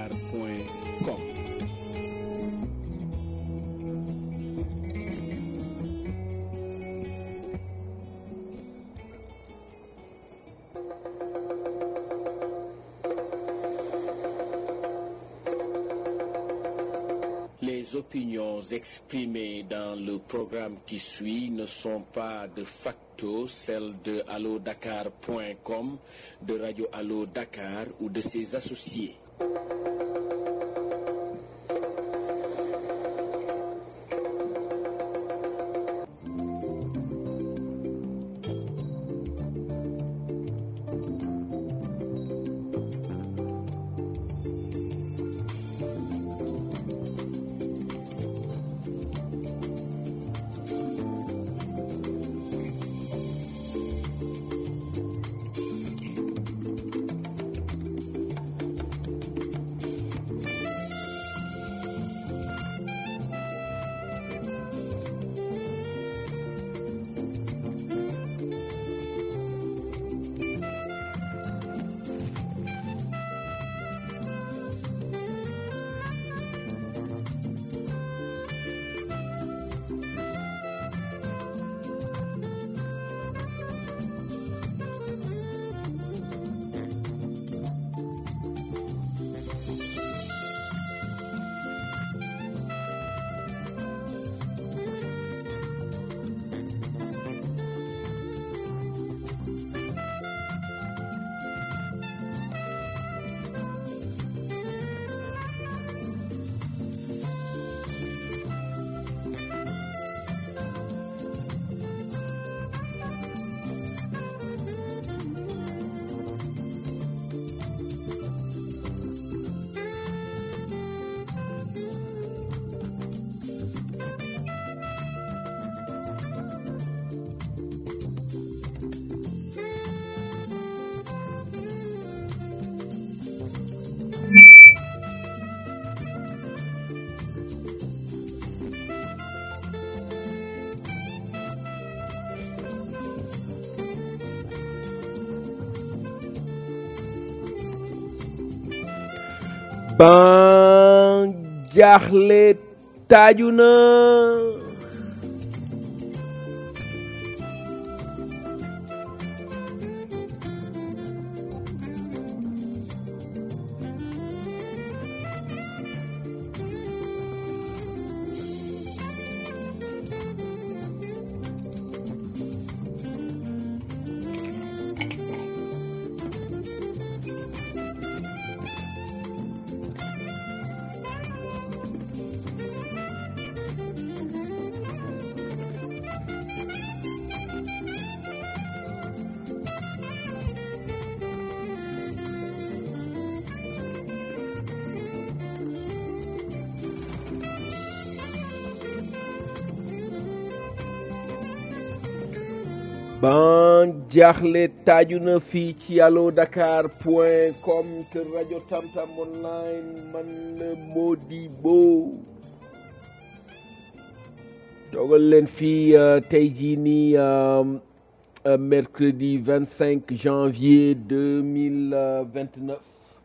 alodakar.com Les opinions exprimées dans le programme qui suit ne sont pas de facto celles de allodakar.com, de Radio Allo Dakar ou de ses associés. ban jaaxle taaju na ban jaaxle taaju na fii ci allo dakar point com kër rajo tamtam online man la Modibo toogal leen fii euh, tey jii nii euh, euh, mercredi 25 janvier 2029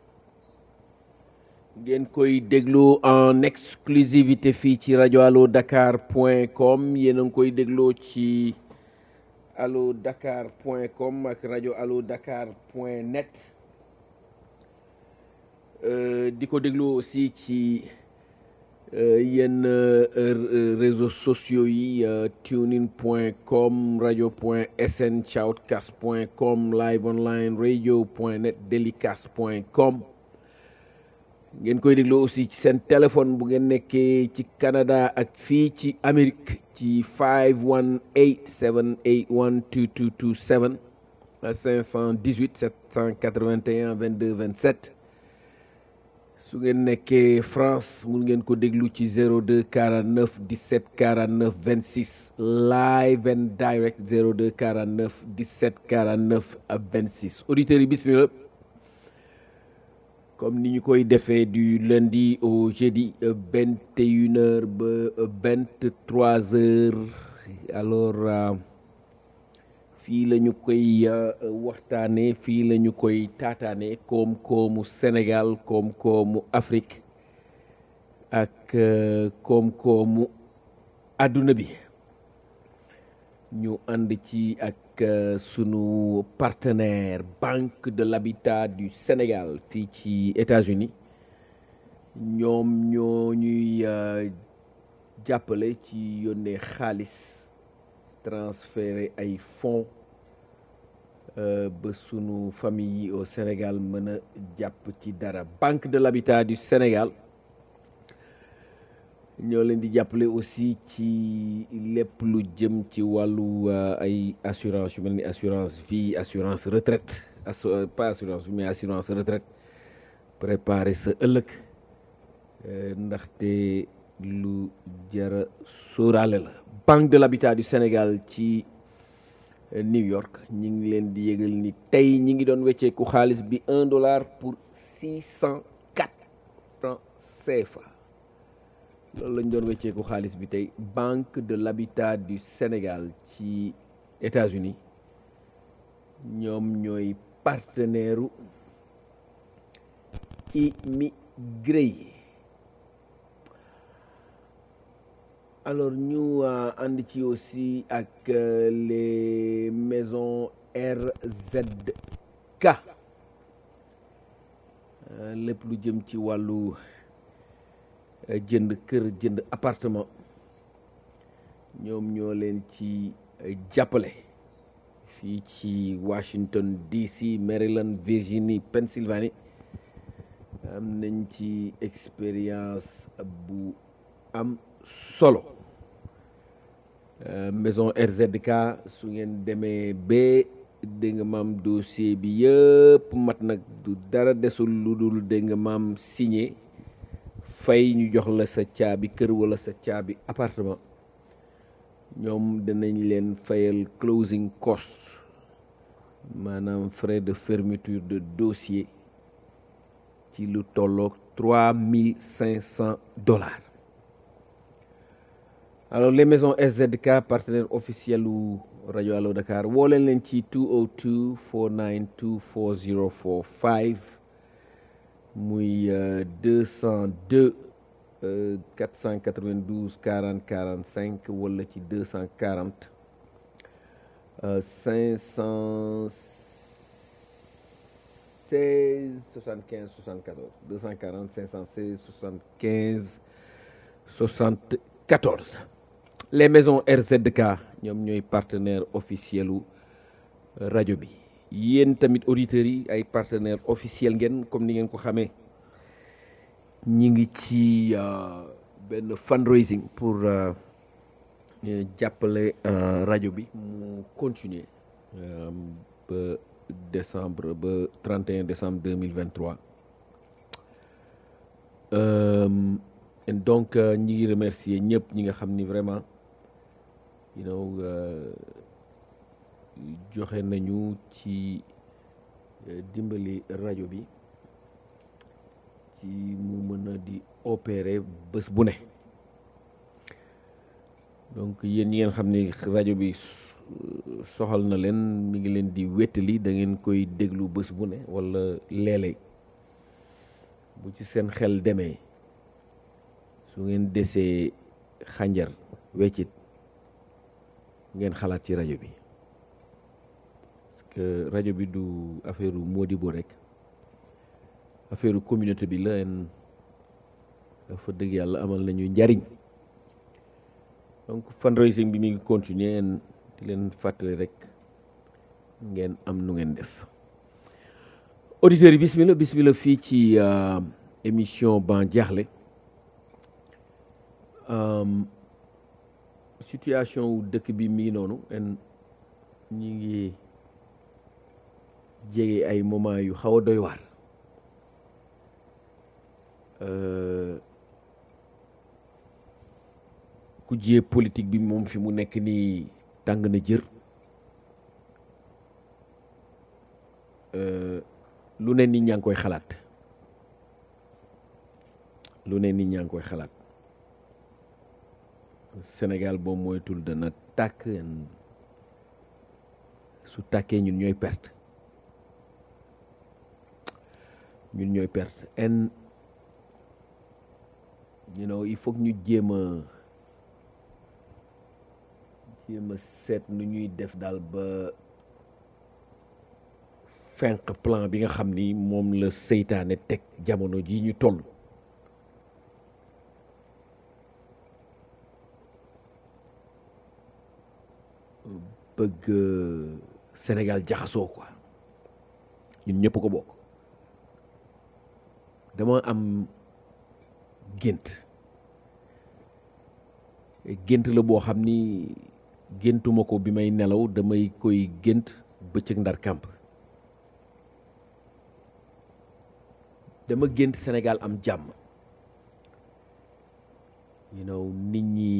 ngeen koy déglu en exclusivité fii ci rajo allo dakar point com yéen a ngi koy dégloo ci allo dakar point com ak rajo allo dakar point net euh, di ko déglu aussi ci euh, yenn euh, réseaux sociaux yi tunein point com radio point sn shoutcast point com live online radio point net delicast point com ngeen koy déglu aussi ci seen téléphone bu ngeen nekkee ci Canada ak fii ci Amérique ci 518 781 2227 518 781 22 27 su ngeen nekkee France mun ngeen ko déglu ci 02 49 17 49 26 live and direct 02 49 17 49 26 auditeurs yi bismillah comme ni ñu koy defee du lundi au jeudi vingt et une heures ba vingt trois heures alors fii la ñu koy waxtaane fii la ñu koy taataane koom-koomu Sénégal koom-koomu Afrique ak koom-koomu àdduna bi ñu ànd ci ak sunu partenaire Banque de l'Habitat du Sénégal fii ci États-Unis ñoom ñoo ñuy jàppale ci yónnee xaalis transférer ay fonds ba sunu famille yi au Sénégal mën a jàpp ci dara Banque de l'Habitat du Sénégal ñoo leen di jàppale aussi ci lépp lu jëm ci wàllu ay assurance yu mel ni assurance vie assurance retraite pas assurance vie mais assurance retraite préparer sa ëllëg ndaxte lu jara sóoraale la Banque de l'Habitat du Sénégal ci New York ñi ngi leen di yëgal ni tey ñi ngi doon wecceeku xaalis bi un dollar pour six cent quatre francs CFA loolu lañ doon wecceeku xaalis bi tey Banque de l'Habitat du Sénégal ci États-Unis ñoom ñooy partenaire u immigré yi alors ñu ànd ci aussi ak les maisons RZK lépp lu jëm ci wàllu jënd kër jënd appartement ñoom ñoo leen ci jàppale fii ci Washington DC Maryland Virginie Pennsylvanie am nañ ci expérience bu am solo maison RZK su ngeen demee ba dégg nga maam dossier bi yëpp mat nag du dara desul lu dul dégg nga maam signé fay ñu jox la sa caabi kër wala sa caabi appartement ñoom danañ leen fayal closing cost maanaam frais de fermeture de dossier ci lu tolloog trois mille cinq cent dollars alors les maisons RZK partenaire officiel u rajo Allo Dakar woo leen leen ci 202 492 4045 muy 202 492 40 45 wala ci 240 516 75 74 240 516 75 74 les maisons RZK ñoom ñooy partenaire officiel u rajo bi yéen tamit auditeurs yi ay partenaire officiel ngeen comme ni ngeen ko xamee ñi ngi ci benn fundraising pour jàppale rajo bi mu continuer ba décembre ba 31 décembre 2023 donc ñi ngi remercier ñëpp ñi nga xam ni vraiment you know joxe nañu ci dimbali rajo bi ci mu mën a di opérer bés bu ne donc yéen ñi ngeen xam ni rajo bi soxal na leen mi ngi leen di wéttali da ngeen koy déglu bés bu ne wala léeg-léeg bu ci seen xel demee su ngeen desee xànjar weccit ngeen xalaat ci rajo bi parce que rajo bi du affaire Modibo rek affaire communauté bi la en dafa dëgg yàlla amal nañu njariñ donc fundraising bi mi ngi continuer en di leen fàttali rek ngeen am nu ngeen def auditeurs yi bismillah bismillah fii ci émission ban jaaxle situation wu dëkk bi mi ngi noonu en ñi ngi jege ay moment yu xaw a doy waar ku jiyee politique bi moom fi mu nekk nii tàng na jër lu ne nit ñaa ngi koy xalaat lu ne nit ñaa ngi koy xalaat Sénégal boo moytul dana tàkk su tàkkee ñun ñooy perte ñun ñooy perte en you know il faut que ñu jéem a jéem a seet nu ñuy def daal ba fenq plan bi nga xam ni moom la seytaane teg jamono ji ñu toll bëgg Sénégal jaxasoo quoi ñun ñëpp ko bokk dama am gént gént la boo xam ni géntuma ko bi may nelaw damay koy gént bëccëg ndar kàmp dama gént Sénégal am jàmm you know nit ñi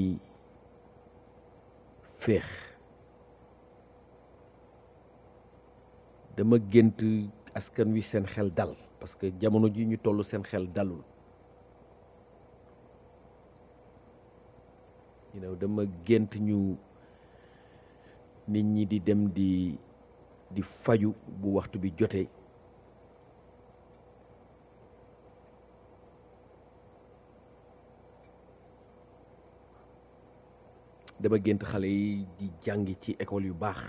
féex dama gént askan wi seen xel dal parce que jamono ji ñu toll seen xel dalul you know dama gént ñu nit ñi di dem di di faju bu waxtu bi jotee dama gént xale yi di jàngi ci école yu baax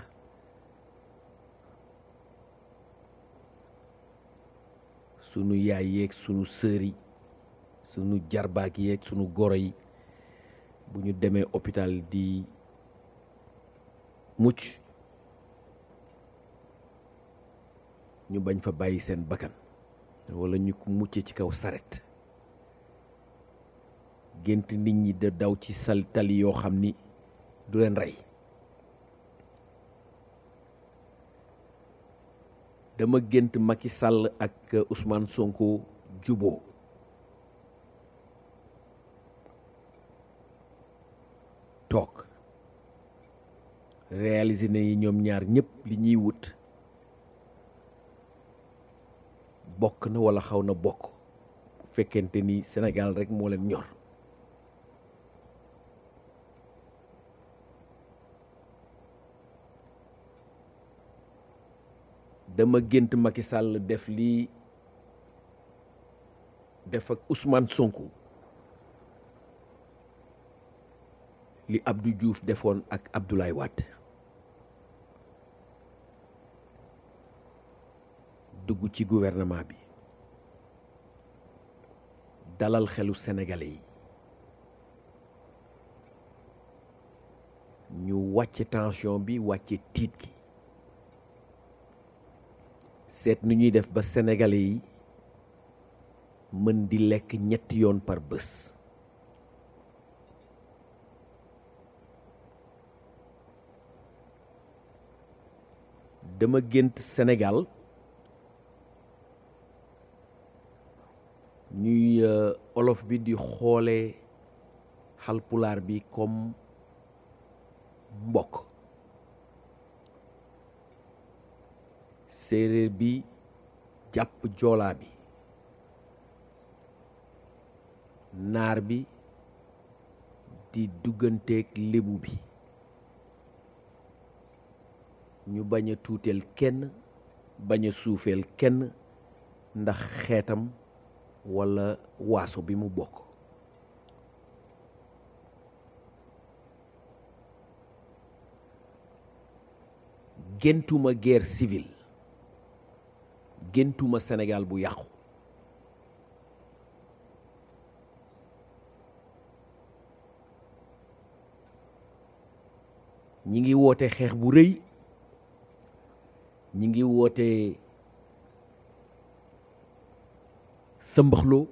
sunu yaay yeeg sunu sër yi sunu jarbaak yeeg sunu goro yi bu ñu demee hôpital di mucc ñu bañ fa bàyyi seen bakkan walla ñu ko mucce ci kaw saret gént nit ñi da daw ci sal tali yoo xam ni du leen rey dama gént Macky Sall ak Ousmane Sonko juboo toog réaliser nañu ñoom ñaar ñëpp li ñuy wut bokk na walla xaw na bokk bu fekkente ni Sénégal rekk moo leen ñor dama gént Macky Sall def lii def ak Ousmane Sonko li Abdou Diouf defoon ak Abdoulaye Wade dugg ci gouvernement bi dalal xelu Sénégalais yi ñu wàcce tension bi wàcce tiit gi seet nu ñuy def ba Sénégalais yi mën di lekk ñetti yoon par bés dama gént Sénégal ñuy olof bi di xoole xalpulaar bi comme mbokk séeréer bi jàpp joolaa bi naar bi di dugganteeg lébu bi ñu bañ a tuuteel kenn bañ a suufeel kenn ndax xeetam walla waaso bi mu bokk géntuma guerre civile géntuma Sénégal bu yàqu ñi ngi woote xeex bu rëy ñi ngi woote sëmbaxloo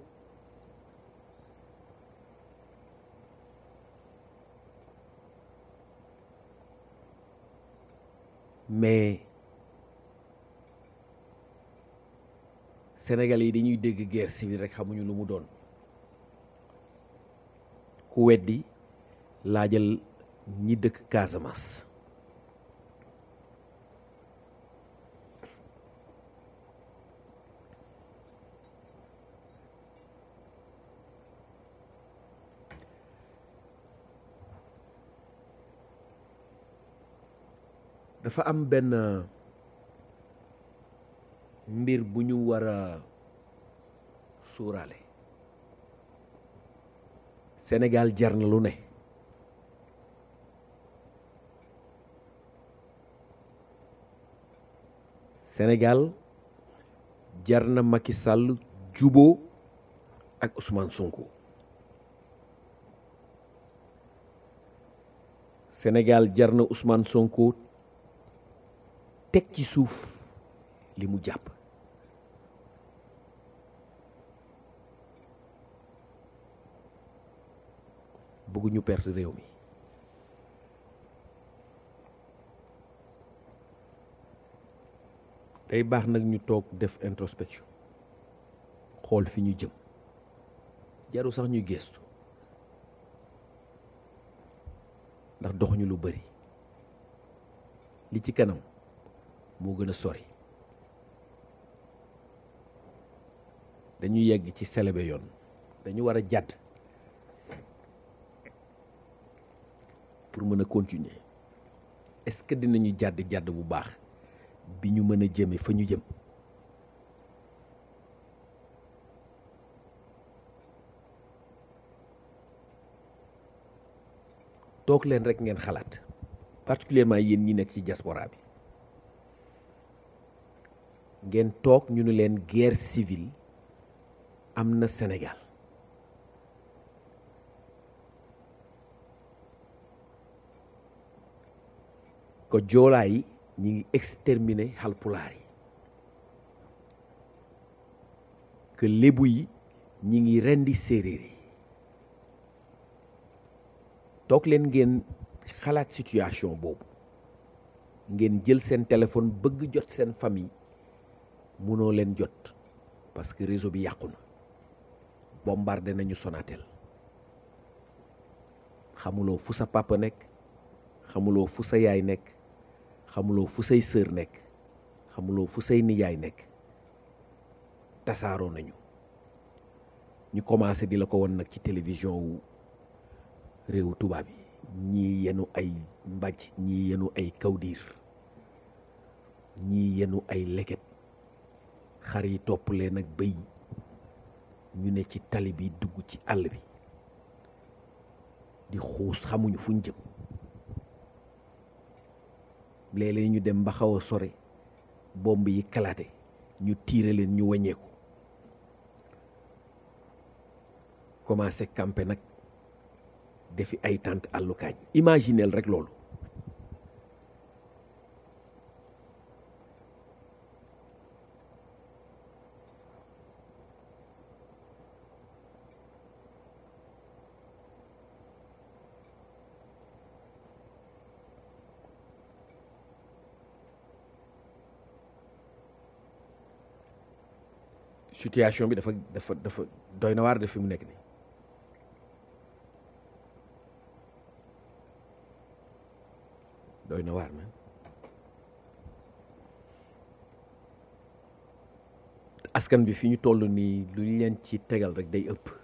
mais Sénégalais yi dañuy dégg guerre civile rek xamuñu lu mu doon ku weddi laajal ñi dëkk Casamance dafa am benn mbir bu ñu war a suuraale Sénégal jar na lu ne Sénégal jar na Macky Sall juboo ak Ousmane Sonko Sénégal jar na Ousmane Sonko teg ci suuf li mu jàpp bëgguñu perte réew mi day baax nag ñu toog def introspection xool fi ñu jëm jaru sax ñuy gestu ndax doxuñu lu bari li ci kanam moo gën a sori dañu yegg ci selebe yoon dañu war a jàdd pour mën a continuer est-ce que dinañu jàdd jàdd bu baax bi ñu mën a jëme fa ñu jëm toog leen rek ngeen xalaat particulièrement yéen ñi nekk ci diaspora bi ngeen toog ñu ne leen guerre civile am na Sénégal ko joolaa yi ñi ngi exterminer xalpulaar yi que lébu yi ñi ngi rendi séeréer yi toog leen ngeen xalaat situation boobu ngeen jël seen téléphone bëgg jot seen famille munoo leen jot parce que réseau bi yàqu na bombardé nañu Sonatel xamuloo fu sa papa nekk xamuloo fu sa yaay nekk xamuloo fu say sœur nekk xamuloo fu say nijaay nekk tasaaroo nañu ñu commencé di la ko won nag ci télévision wu réewu tubaab yi ñii yenu ay mbàjj ñii yenu ay kawdiir ñii yenu ay leket xar yi topp leen ak bëy ñu ne ci tali bi dugg ci àll bi di xuus xamuñu fuñ jëm léeg-léeg ñu dem ba xaw a sore bomb yi kalaate ñu tiire leen ñu wàññeeku commencé camper nag defi ay tànt àllukaañ imagineel rek loolu situation bi dafa dafa dafa doy na waar def fi mu nekk nii doy na waar man askan bi fi ñu toll nii lu ñu leen ci tegal rek day ëpp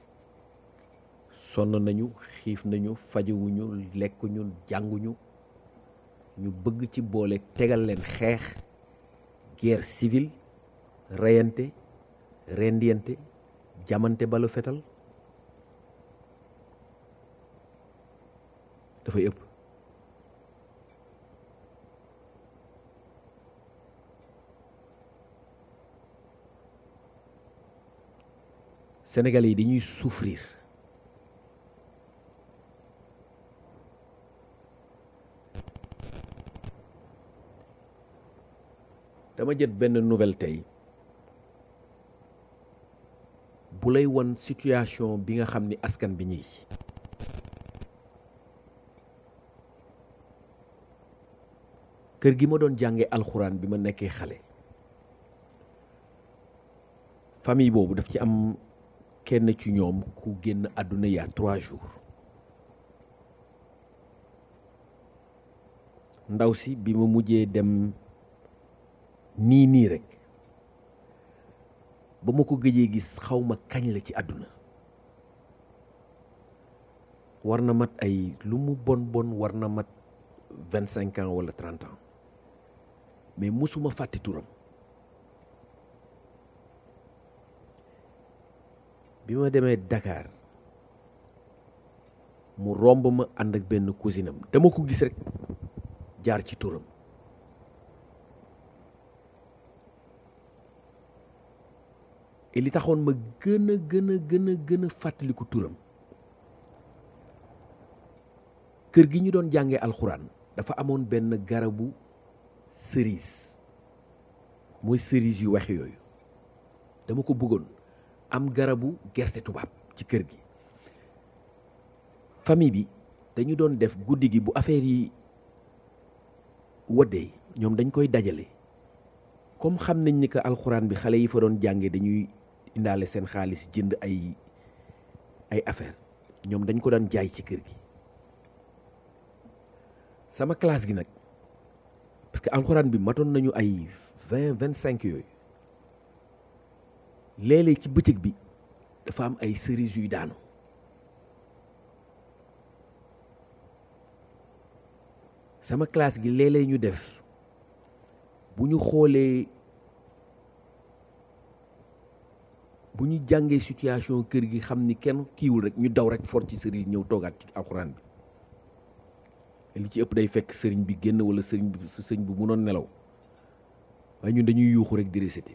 sonn nañu xiif nañu fajewuñu lekkuñu jànguñu ñu bëgg ci boole tegal leen xeex guerre civile reyante rendiyante jamante balu fetal dafay ëpp Sénégalais yi dañuy souffrir dama jët benn nouvelle tey bu lay won situation bi nga xam ni askan bi ñi kër gi ma doon jànge alxuraan bi ma nekkee xale famille boobu daf ci am kenn ci ñoom ku génn àdduna yaa trois jours ndaw si bi ma mujjee dem nii nii rek ba ma ko gëjee gis xaw ma kañ la ci àdduna war na mat ay lu mu bon bon war na mat vingt cinq ans wala trente ans mais musuma fàtte turam bi ma demee Dakar mu romb ma ànd ak benn cousinam dama ko gis rek jaar ci turam et li taxoon ma gën a gën a gën a gën a fàttaliku turam kër gi ñu doon jàngee alxuraan dafa amoon benn garabu cerise mooy cerise yu wex yooyu dama ko bëggoon am garabu gerte tubaab ci kër gi famille bi dañu doon def guddi gi bu affaire yi waddee ñoom dañ koy dajale comme xam nañ ni que alxuraan bi xale yi fa doon jàngee dañuy indaale seen xaalis jënd ay ay affaire ñoom dañ ko daan jaay ci kër gi sama classe gi nag parce que alxuraan bi matoon nañu ay vingt vingt cinq yooyu léeg-léeg ci bëccëg bi dafa am ay cerise yuy daanu sama classe gi léeg-léeg ñu def bu ñu xoolee bu ñu jàngee situation kër gi xam ni kenn kiiwul rek ñu daw rek for ci cerise ñëw toogaat ci alxuraan bi li ci ëpp day fekk sëriñ bi génn wala sëriñ bi sëriñ bu mënoon nelaw waaye ñun dañuy yuuxu rek di réciter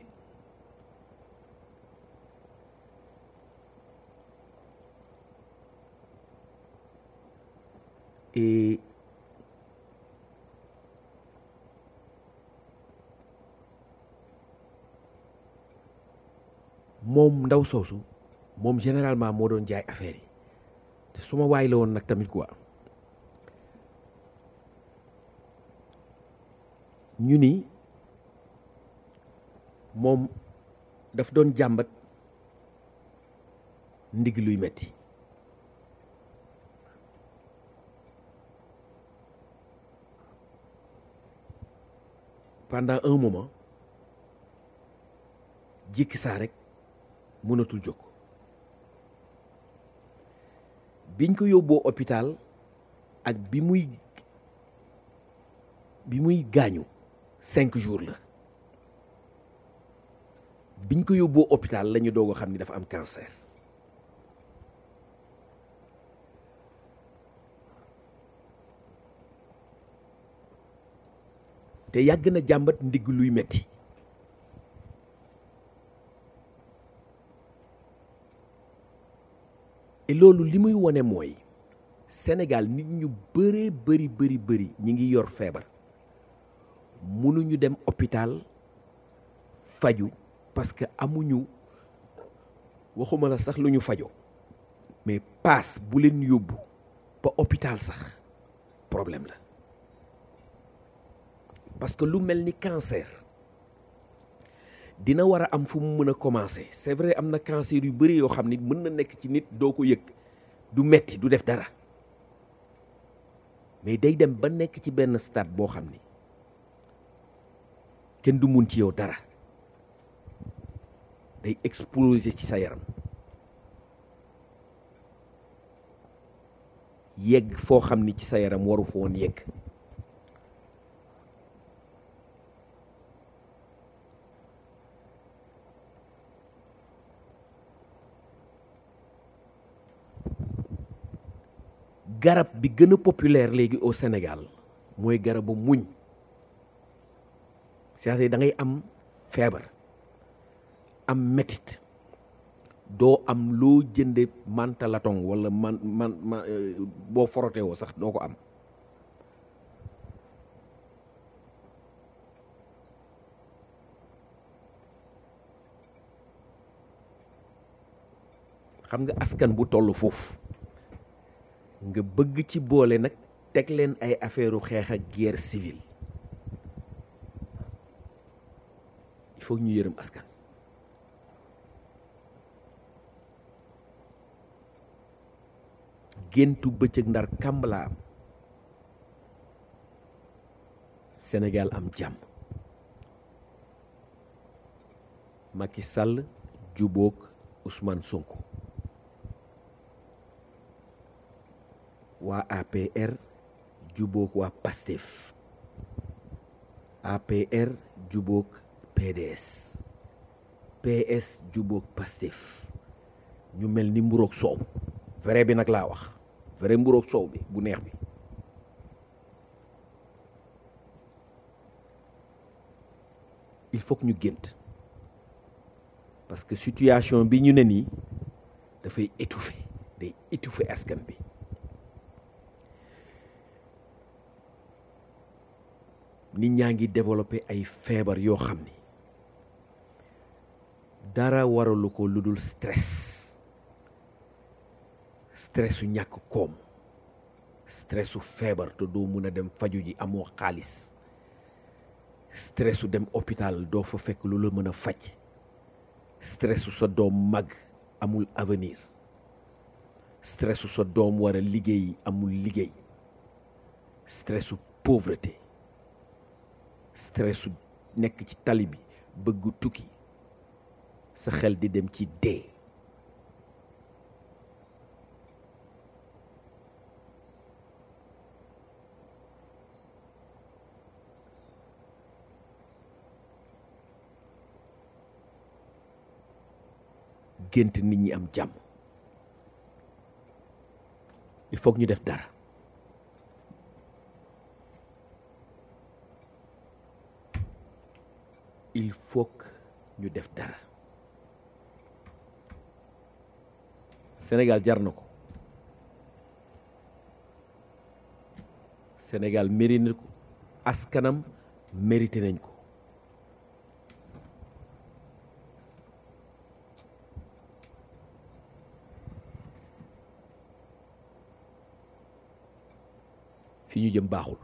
et moom ndaw soosu moom généralement moo doon jaay affaire yi te su ma waay la woon nag tamit quoi ñu ni moom daf doon jàmbat ndig luy metti pendant un moment jékki saa rek mënatul jóg biñ ko yóbboo hôpital ak bi muy bi muy gaañu cinq jours la biñ ko yóbboo hôpital la ñu doog a xam ni dafa am cancer te yàgg na jàmbat ndigg luy metti et loolu li muy wone mooy Sénégal nit ñu bëree bëri bëri bëri ñi ngi yor feebar mënuñu dem hôpital faju parce que amuñu waxuma la sax lu ñu fajo mais paas bu leen yóbbu ba hôpital sax problème la parce que lu mel ni cancer dina war a am fu mu mën a commencer c'est vrai am na cancer yu bëri yoo xam ni mën na nekk ci nit doo ko yëg du metti du def dara mais day dem ba nekk ci benn stade boo xam ni kenn du mun ci yow dara day exploser ci sa yaram yegg foo xam ni ci sa yaram waru fa woon yegg garab bi gën a populaire léegi au Sénégal mooy garabu muñ c'est-à-dire da ngay am feebar am metit doo am loo jënde mantalatong wala man man ma boo forote woo sax doo ko am xam nga askan bu toll foofu nga bëgg ci boole nag teg leen ay affaire xeex ak guerre civile il faut ñu yërëm askan géntu bëccëg ndar kàmb laa am Sénégal am jàmm Macky Sall jubóog Ousmane Sonko waa APR jubóog waa PASTEF APR jubóog PDS PS jubóog Pastef ñu mel ni mburoog soow vrai bi nag laa wax vrai mburoog soow bi bu neex bi il faut que ñu gént parce que situation bi ñu ne nii dafay étouffer day étouffer askan bi nit ñaa ngi développer ay feebar yoo xam ni dara waralu ko lu dul stress stress su ñàkk koom stress su feebar te doo mun a dem faju ji amoo xaalis stress su dem hôpital doo fa fekk lu la mën a faj stress su sa doom mag amul avenir stress su sa doom war a liggéey amul liggéey stress su pauvreté stress su nekk ci tali bi bëgg tukki sa xel di dem ci dee gént nit ñi am jàmm il faut que ñu def dara il faut que ñu def dara Sénégal jar na ko Sénégal mérite na ko askanam mérité nañ ko fi ñu jëm baaxul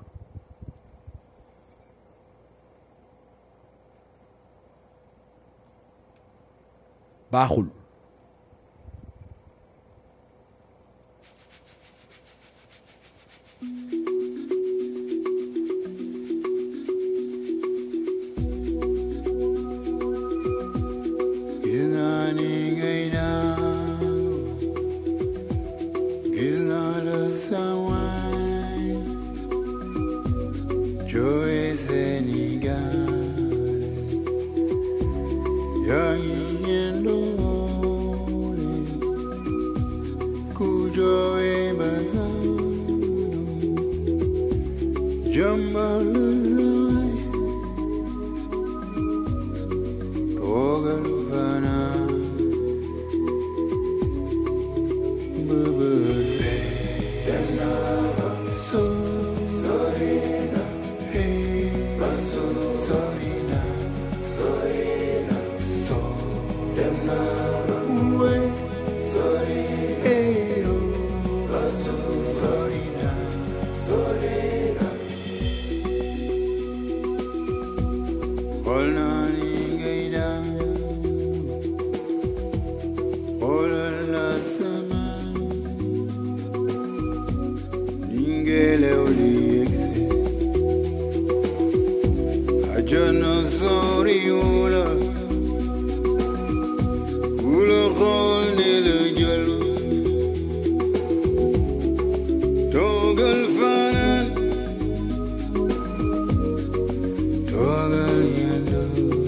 baaxul Gis naa ni ngay naaw gis naa la sawaay jooy Sénégal yaa ngi ñendoole ku jooy Basaalum jàmbar la sawaay toogal fanaan bëbëse dem naa fa sori sori na hey sori na sori na so dem naa fa we sori hey oh sori na sori na xool naa ni ngay daan xoolal la sama ni ngelaw li yegsi àjjana soriwul ku la xool ne la jël toogal fanaan toogal yendu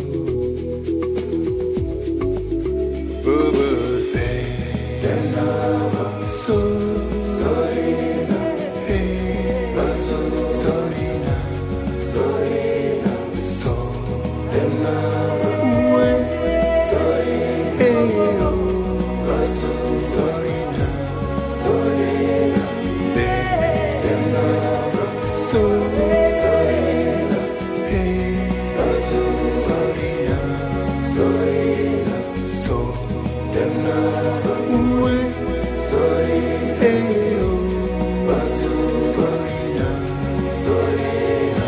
bëbëse dem naa fa sori na hey sori na sori na so dem naa fa we sori hey oh sori na sori na de dem naa fa sori na hey sori na sori na so dem naa fa we sori hey oh sori na sori na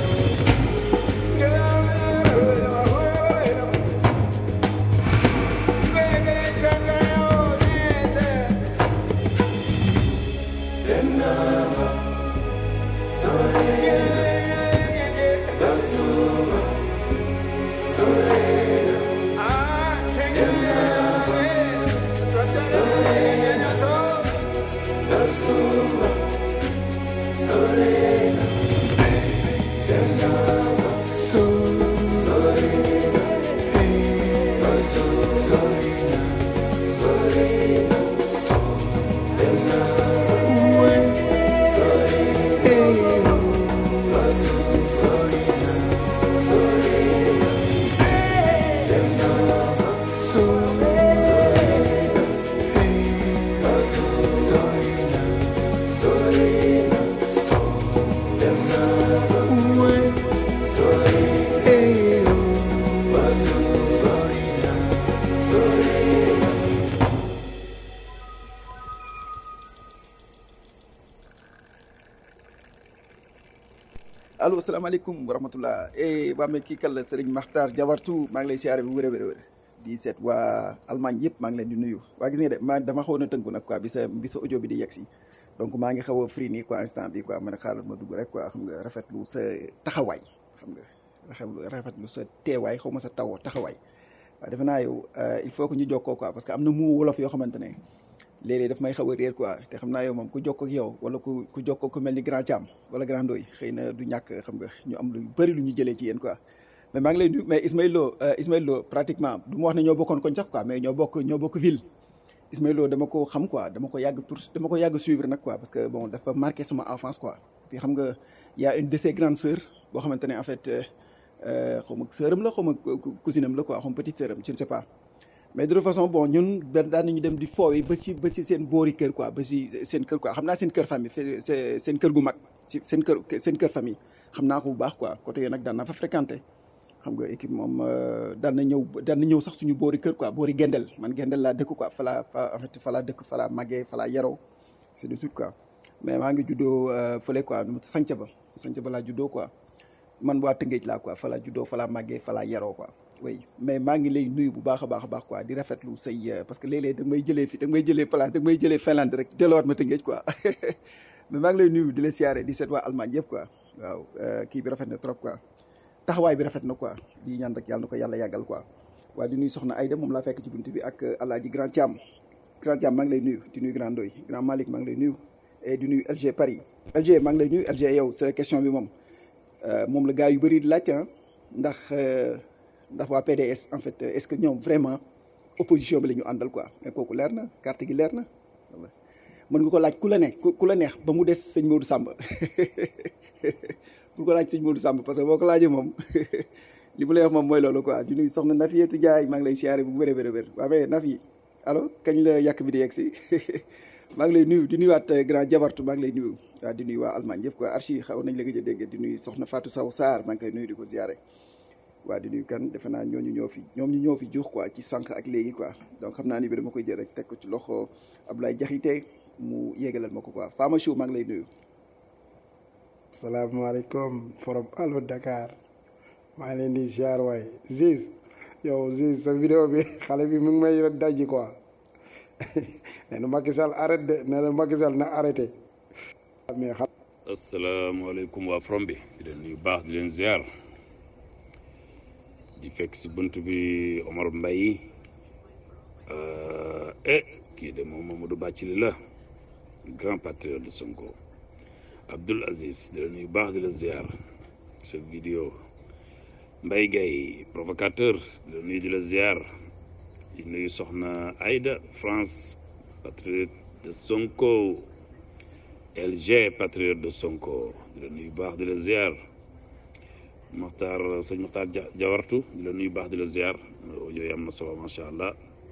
So allo salaamaaleykum wa rahmatullah eh waa mais kii kan la Serigne Makhtar Diabartu maa ngi lay siyaare bu wér a wér a wér di seet waa Allemagne yëpp maa ngi leen di nuyu waa gis nga de maa dama xawoon a tënku nag quoi bi sa bi sa audio bi di yegg si donc maa ngi xaw a free nii quoi instant bi quoi ma ne xaaral ma dugg rek quoi xam nga rafetlu sa taxawaay xam nga rafetlu rafetlu sa teewaay xaw ma sa taw taxawaay waaw defe naa yow il faut que ñu jokkoo quoi parce que am na mu wolof yoo xamante ne léeg-léeg daf may xaw a réer quoi te xam naa yow moom ku jokkoo ak yow wala ku ku jokkoo ku mel ni grand Thiam wala grand Ndoye xëy na du ñàkk xam nga ñu am lu bëri lu ñu jëlee ci yéen quoi mais maa ngi lay nuyu mais Ismaël Lo Ismaël Lo pratiquement du ma wax ne ñoo bokkoon koñ sax quoi mais ñoo bokk ñoo bokk ville Ismaël Lo dama ko xam quoi dama ko yàgg pour dama ko yàgg suivre nag quoi parce que bon dafa marqué sama enfance quoi puis xam nga y a une de ses grandes sœurs boo xamante ne en fait xaw ma sœuram la xaw ma cousine am la quoi xaw ma petite sœuram je ne sais pas mais de toute façon bon ñun benn daan nañu dem di foowi ba si ba si seen boori kër quoi ba si seen kër quoi xam naa seen kër famille c'est seen kër gu mag si seen kër seen kër famille xam naa ko bu baax quoi côté yooyu nag daan naa fa fréquenté xam nga équipe moom daan na ñëw daan na ñëw sax suñu boori kër quoi boori gendel man gendel laa dëkk quoi falaa fa en fait falaa dëkk falaa màggee falaa yaroo c'est de suite quoi mais maa ngi juddoo fële quoi sanc ba sanc ba laa juddoo quoi man waa Tëngéej laa quoi falaa juddoo falaa màggee falaa yaroo quoi oui mais maa ngi lay nuyu bu baax a baax a baax quoi di rafetlu say parce que léeg-léeg da nga may jëlee fi da nga may jëlee place da nga may jëlee Finlande rek delloowaat ma Tëngéej quoi mais maa ngi lay nuyu di la siyaare di seet waa Allemagne yëpp quoi waaw kii bi rafet na trop quoi taxawaay bi rafet na quoi di ñaan rek yàlla na ko yàlla yàggal quoi waaye di nuyu soxna Aïda moom laa fekk ci bunt bi ak alaaji grand Thiam grand Thiam maa ngi lay nuyu di nuyu grand Ndoye grand Malick maa ngi lay nuyu et di nuyu LG Paris LG maa ngi lay nuyu LG yow sa question bi moom moom la gars yu bëri di laajte ah ndax ndax waa PDS en fait est-ce que ñoom vraiment opposition bi la ñu àndal quoi mais kooku leer na carte gi leer na mën nga ko laaj ku la ne ku la neex ba mu des sëñ Modou Samba bu ko laaj sëñ Modou Samb parce que boo ko laajee moom li mu lay wax moom mooy loolu quoi di nuyu soxna Nafietou Ndiaye maa ngi lay siyaare bu wér a wér a wér waaw mais Nafi allo kañ la yàq bi di yegg si maa ngi lay nuyu di nuyuwaat grand jabartu maa ngi lay nuyu waaw di nuyu waa Allemagne yëpp quoi archi xaw nañ la gëj a dégg di nuyu soxna Fatou Sow Sarr maa ngi koy nuyu di ko siyaare waaw di nuyu kan defe naa ñooñu ñoo fi ñoom ñu ñoo fi juux quoi ci sànq ak léegi quoi donc xam naa ni bi dama koy jël rek teg ko ci loxo Abdoulaye Diakhaté mu yéegalal ma ko quoi Fama Chou maa ngi lay nuyu salaamaaleykum forom Allo Dakar maa ngi leen di ziar waay Ziz yow Ziz sa vidéo bi xale bi mu ngi may dajji quoi nee na Macky Sall arrête de nee na Macky Sall na arrêté mais xam asalaamaaleykum waa forom bi di leen nuyu baax di leen ziar di fekk si bunt bi Omar Mbaye eh kii de moom Mamadou Bathily la grand patriote de Sonko Abdoul Aziz di la nuyu baax di la ziar sa vidéo Mbaye Gaye provocateur di la nuyu di la ziar di nuyu soxna Aïda France patriote de Sonko LG patriote de Sonko di la nuyu baax di la ziar Mokhtar sëñ Mokhtar Jawartu di la nuyu baax di la ziar yooyu am na solo macha allah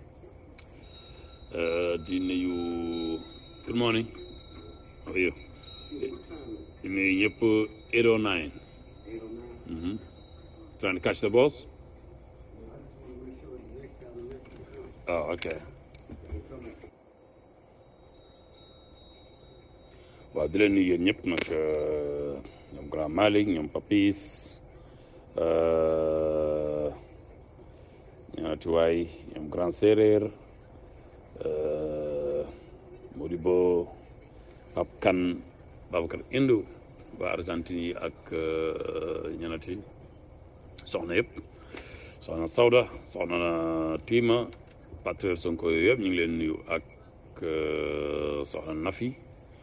di nuyu good morning how are you di nuyu ñëpp 809 mhm trying to catch the balls oh okay waaw di leen nuyu yéen ñëpp nag ñoom grand Malick ñoom Papis ñaati waay ñoom grand séeréer Modibo Pap Kan Babacar Indu waa Argentine yi ak ñanati soxna yëpp soxna Sawda soxna Tiima patriote Sonko yooyu yëpp ñu ngi leen nuyu ak soxna Nafi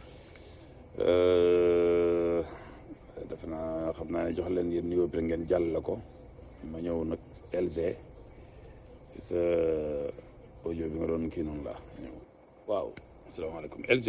defe naa xam naa ne jox leen yéen nuyoo bi rek ngeen jàll la ko ma ñëw nag LG si sa audio bi nga doon kii noonu la ñëw waaw asalaamaaleykum LG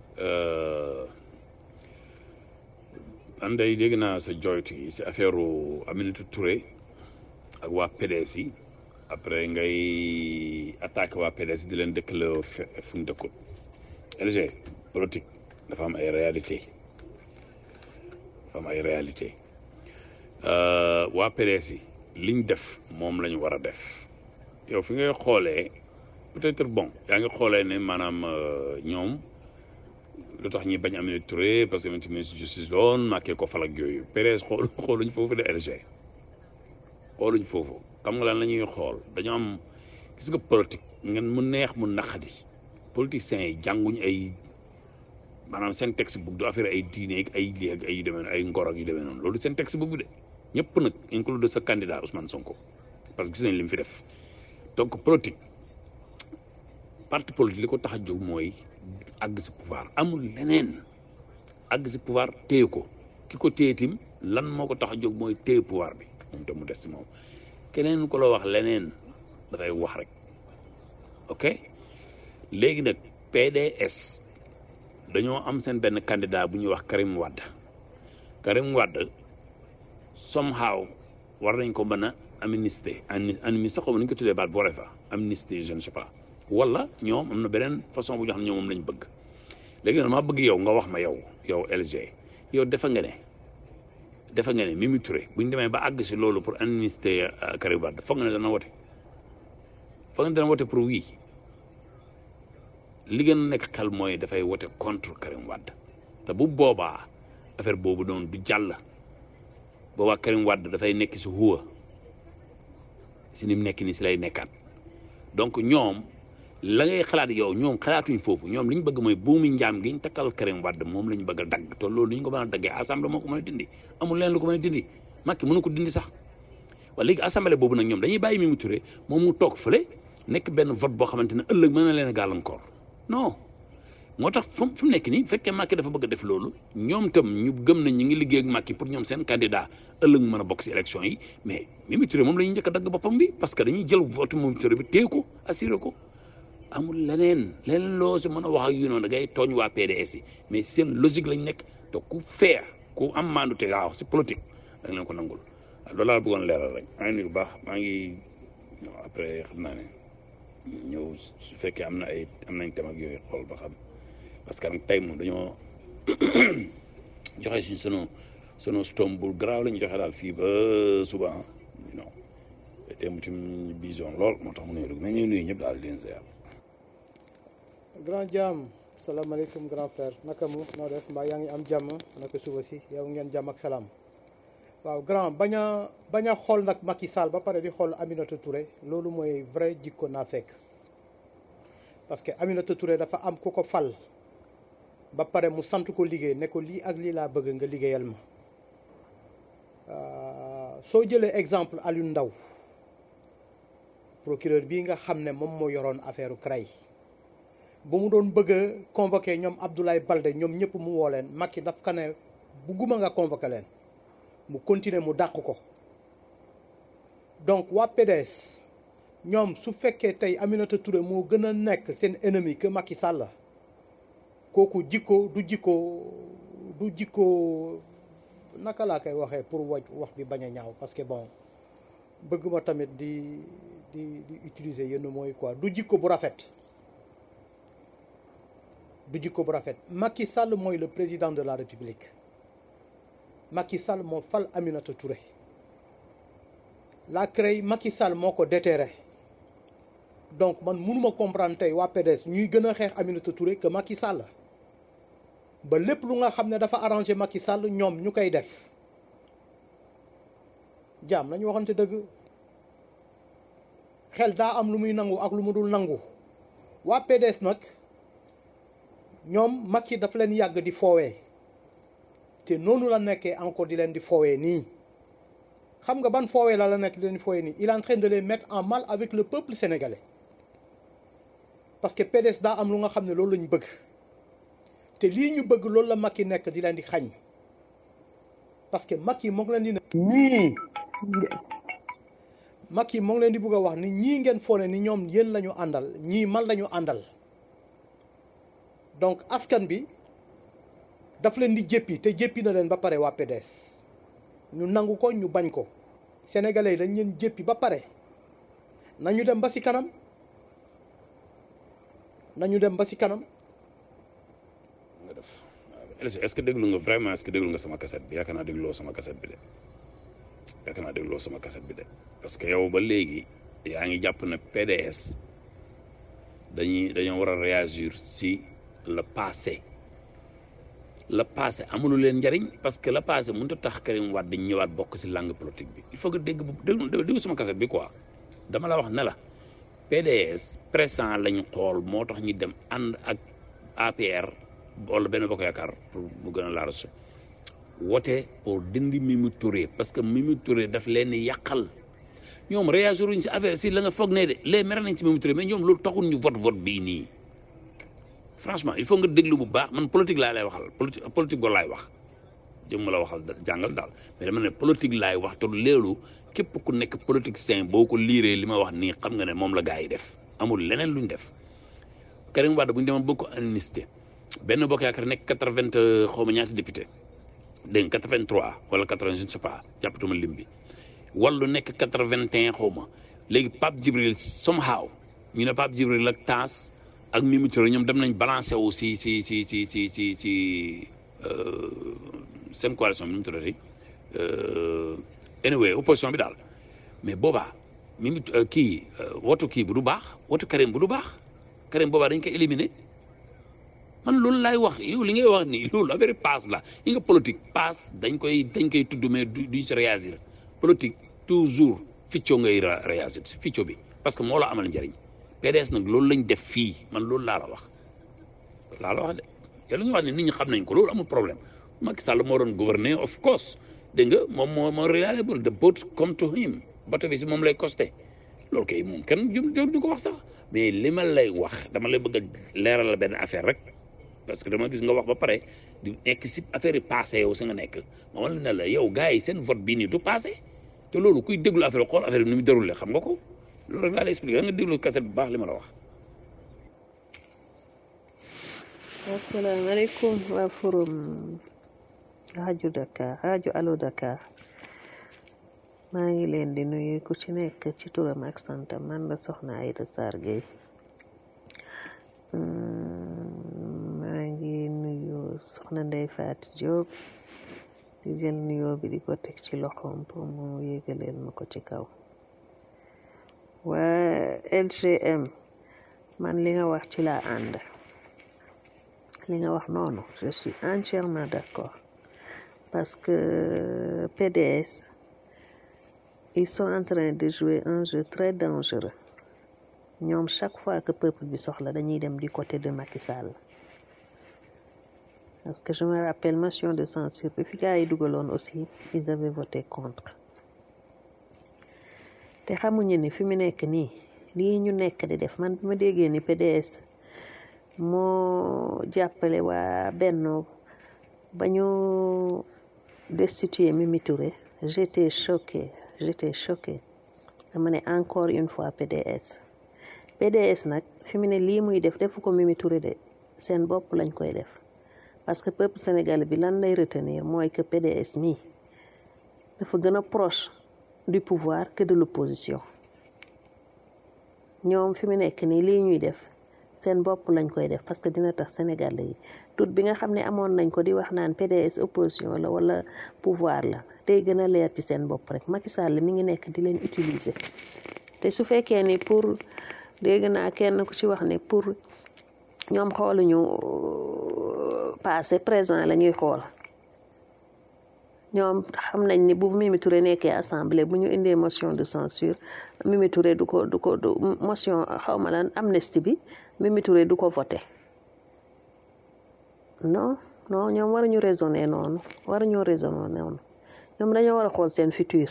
man day dégg naa sa joytu yi si affaire Aminata Touré ak waa PDS yi après ngay attaqué waa PDS di leen dëkkaloo fu ñu dëkkut LG politique dafa am ay réalité dafa am ay réalité waa PDS yi liñ def moom la ñu war a def yow fi ngay xoolee peut-être bon yaa ngi xoolee ne maanaam ñoom lu tax ñi bañ Aminata Touré parce que ministre ministre justice la woon Macky ko fal ak yooyu PDS xool xooluñ foofu de RG xooluñ foofu xam nga lan la ñuy xool dañoo am gis nga politique ngeen mu neex mu naqadi politiciens yi jànguñ ay maanaam seen texte book du affaire ay diine ak ay lii ak ay yu demee ay ngor ak yu demee noonu loolu seen texte book bi de ñëpp nag inclus de sa candidat Ousmane Sonko parce que gis nañ li mu fi def donc politique parti politique li ko tax a jóg mooy àgg si pouvoir amul leneen àgg si pouvoir téye ko ki ko téye tim lan moo ko tax a jóg mooy téye pouvoir bi moom te mu des si moom keneen ko la wax leneen dafay wax rek ok léegi nag PDS dañoo am seen benn candidat bu ñuy wax Karim Wade Karim Wade somehow war nañ ko mën a amnistie amnistie xaw ma nu ñu ko tuddee baat boore fa amnistie je ne sais pas wala ñoom am na beneen façon bu ñu xam ne ñoom moom lañ bëgg léegi nag maa bëgg yow nga wax ma yow yow LG yow defa nga ne defa nga ne Mimi Touré bu ñu demee ba àgg si loolu pour amnistie Karim Wade foog nga ne dana wote foog nga ne dana wote pour oui li gën a nekk xel mooy dafay wote contre Karim Wade te bu boobaa affaire boobu doon du jàll boobaa Karim Wade dafay nekk si huwa si ni mu nekk nii si lay nekkaat donc ñoom la ngay xalaat yow ñoom xalaatuñ foofu ñoom li ñu bëgg mooy buumi njaam gi ñu takkal Karim Wade moom la ñu bëgg a dagg te loolu li ñu ko mën a daggee assemblée moo ko mën a dindi amul leen lu ko mën a dindi Macky mënu ko dindi sax waaye léegi assemblée boobu nag ñoom dañuy bàyyi Mimi Touré moom mu toog fële nekk benn vote boo xamante ne ëllëg mën na leen a gàllankoor non moo tax fu mu nekk nii fekkee Macky dafa bëgg a def loolu ñoom tam ñu gëm nañ ñu ngi liggéey ak Macky pour ñoom seen candidat ëllëg mu mën a bokk si élection yi mais Mimi Touré moom la ñuy njëkk a dagg boppam bi parce que dañuy jël vote Mimi Touré bi téye ko assuré ko amul leneen leneen loo si mën a wax ak yu noonu da ngay tooñ waa PDS yi mais seen logique lañ nekk te ku fair ku am maandu te waaw si politique da nga leen ko nangul waaw loolu laa bëggoon leeral rek maa ngi nuyu bu baax maa ngi après xam naa ne ñëw su fekkee am na ay am nañ thème ak yooyu xool ba xam parce que nag tey moom dañoo joxe suñ sunu sunu stom bu garaaw la ñu joxe daal fii ba suba ah non tey mu ci bison lool moo tax mu nuyu mais ñu nuyu ñëpp daal di leen ziar. grand jàmm salaamaaleykum grand frère naka mu noo def mbaa yaa ngi am jàmm naka suba si yow ngeen jàmm ak salaam waaw grand bañ a bañ a xool nag Macky Sall ba pare di xool Aminata Touré loolu mooy vrai jikko naa fekk parce que Aminata Touré dafa am ku ko fal ba pare mu sant ko liggéey ne ko lii ak lii laa bëgg nga liggéeyal ma soo jëlee exemple Aliou Ndao procureur bii nga xam ne moom moo yoroon affaire CREI ba mu doon bëgg a convoqué ñoom Abdoulaye Balde ñoom ñëpp mu woo leen Macky daf ka ne bugguma nga convoqué leen mu continuer mu dàq ko donc waa PDS ñoom su fekkee tey Aminata Touré moo gën a nekk seen ennemi que Macky Sall kooku jikko du jikko du jikko naka laa koy waxee pour waj wax bi bañ a ñaaw parce que bon bëgg ma tamit di di di utiliser yenn mooy quoi du jikko bu rafet du jikko bu rafet Macky Sall mooy le président de la République Macky Sall moo fal Aminata Touré la CREI Macky Sall moo ko déterré donc man mënuma comprendre tey waa PDS ñuy gën a xeex Aminata Touré que Macky Sall ba lépp lu nga xam ne dafa arrangé Macky Sall ñoom ñu koy def jaam nañu waxante dëgg xel daa am lu muy nangu ak lu mu dul nangu waa PDS nag ñoom Macky daf leen yàgg di foowee te noonu la nekkee encore di leen di foowee nii xam nga ban foowee la la nekk di leen di foowee nii il est en train de les mettre en mal avec le peuple sénégalais parce que PDS daa am lu nga xam ne loolu lañ bëgg te lii ñu bëgg loolu la Macky nekk di leen di xañ parce que Macky moo ngi leen di ne ñii Macky moo ngi leen di bëgg a wax ni ñii ngeen foone ni ñoom yéen la ñu àndal ñii man la ñu àndal donc askan bi daf leen di jéppi te jéppi na leen ba pare waa PDS ñu nangu ko ñu bañ ko sénégalais yi dañ leen jéppi ba pare nañu dem ba ci kanam nañu dem ba ci kanam nga def waaw est-ce que déglu nga vraiment est-ce que déglu nga sama cassette bi yaakaar naa dégloo sama cassette bi de yaakaar naa dégloo sama cassette bi de parce que yow ba léegi yaa ngi jàpp ne PDS dañuy dañoo war a réagir si le passé la passé amulu leen njariñ parce que la passé mënut a tax Karim Wade ñëwaat bokk si langue politique bi il faut que dégg bu déglu déglu sama kaset bi quoi dama la wax ne la PDS présent lañ xool moo tax ñu dem ànd ak APR wala benn bokk yaakaar pour mu gën a laarase wote pour dindi Mimi Touré parce que Mimi Touré daf leen di yàqal ñoom réagir wuñ si affaire si la nga foog ne de les mere nañ si Mimi Touré mais ñoom loolu taxul ñu vote vote bii nii franchement il faut nga déglu bu baax man politique laa lay waxal politique politique boo laay wax jëm la waxal jàngal daal mais dama ne politique laay wax te léelu képp ku nekk politique sain boo ko liiree li ma wax nii xam nga ne moom la gars yi def amul leneen luñ def Karim Wade bu ñu demoon bëgg ko amnistie benn bokk yaakaar nekk quatre-vingt xaw ma ñaata député dégg nga quatre-vingt-trois wala quatre-vingt je ne sais pas jàppatuma lim bi wallu nekk quatre-vingt-un xaw ma léegi Pape Djibril somehow ñu ne Pape Djibril ak Tass ak Mimi Touré ñoom dem nañ balancé wu si si si si si si si seen coalition bi nu mu tuddati anyway opposition bi daal mais boobaa Mimi kii wotu kii bu du baax wotu Karim bu du baax Karim boobaa dañ koy éliminer man loolu laay wax yow li ngay wax nii loolu affaire passe la yi nga politique passe dañ koy dañ koy tudd mais du duñ si réagir politique toujours ficco ngay réagir ficco bi parce que moo la amal njëriñ PDS nag loolu lañ def fii man loolu laa la wax laa la wax de te lu nga wax ne nit ñi xam nañ ko loolu amul problème Macky Sall moo doon gouverner of course dégg nga moom moo moo reliable the boat come to him bato bi si moom lay costé loolu kay moom kenn jëm jóg du ko wax sax mais li ma lay wax dama lay bëgg a leeral la benn affaire rek parce que dama gis nga wax ba pare di nekk si affaire yi passé yow si nga nekk ma wan ne la yow gars yi seen vote bii nii du passé te loolu kuy déglu affaire xool affaire bi ni mu déroulé xam nga ko loolu rek laa lay expliqué da nga déglu kaset bu baax li ma la wax. asalaamaaleykum waa forum rajo Dakar rajo Allo Dakar maa ngi leen di nuyu ku ci nekk ci turam ak santam man la soxna Aïda Sarr Gueye maa ngi nuyu soxna Ndeye Fatou Diop di jël nuyoo bi di ko teg ci loxoom pour mu yégaleel ma ko ci kaw waa LGM man li nga wax ci laa ànd li nga wax noonu je suis entièrement d'accord parce que PDS ils sont en train de jouer un jeu très dangereux ñoom chaque fois que peuple bi soxla dañuy dem du côté de Macky Sall parce que je me rappelle motion de censure bi fi gars yi dugaloon aussi ils avaient voté contre te xamuñu ni fi mu nekk nii lii ñu nekk di def man bi ma déggee ni PDS moo jàppale waa Benno ba ñu destituer Mimi Touré j'étais choqué j'étais choqué dama ne encore une fois PDS PDS nag fi mu ne lii muy def defu ko Mimi Touré de seen bopp lañ koy def parce que peuple sénégalais bi lan lay retenir mooy que PDS mii dafa gën a proche du pouvoir que de l'opposition ñoom fi mu nekk nii lii ñuy def seen bopp lañ koy def parce que dina tax sénégalais yi tout bi nga xam ne amoon nañ ko di wax naan PDS opposition la wala pouvoir la day gën a leer ci seen bopp rek Macky Sall mi ngi nekk di leen utiliser te su fekkee ni pour dégg naa kenn ku ci wax ne pour ñoom xooluñu passé présent la ñuy xool ñoom xam nañ ni bu Mimi Touré nekkee assemblée bu ñu indee motion de censure Mimi Touré du ko du ko du motion xaw ma lan amnistie bi Mimi Touré du ko voté non non ñoom waruñu raisonner noonu waruñoo raisonner noonu ñoom dañoo war a xool seen futur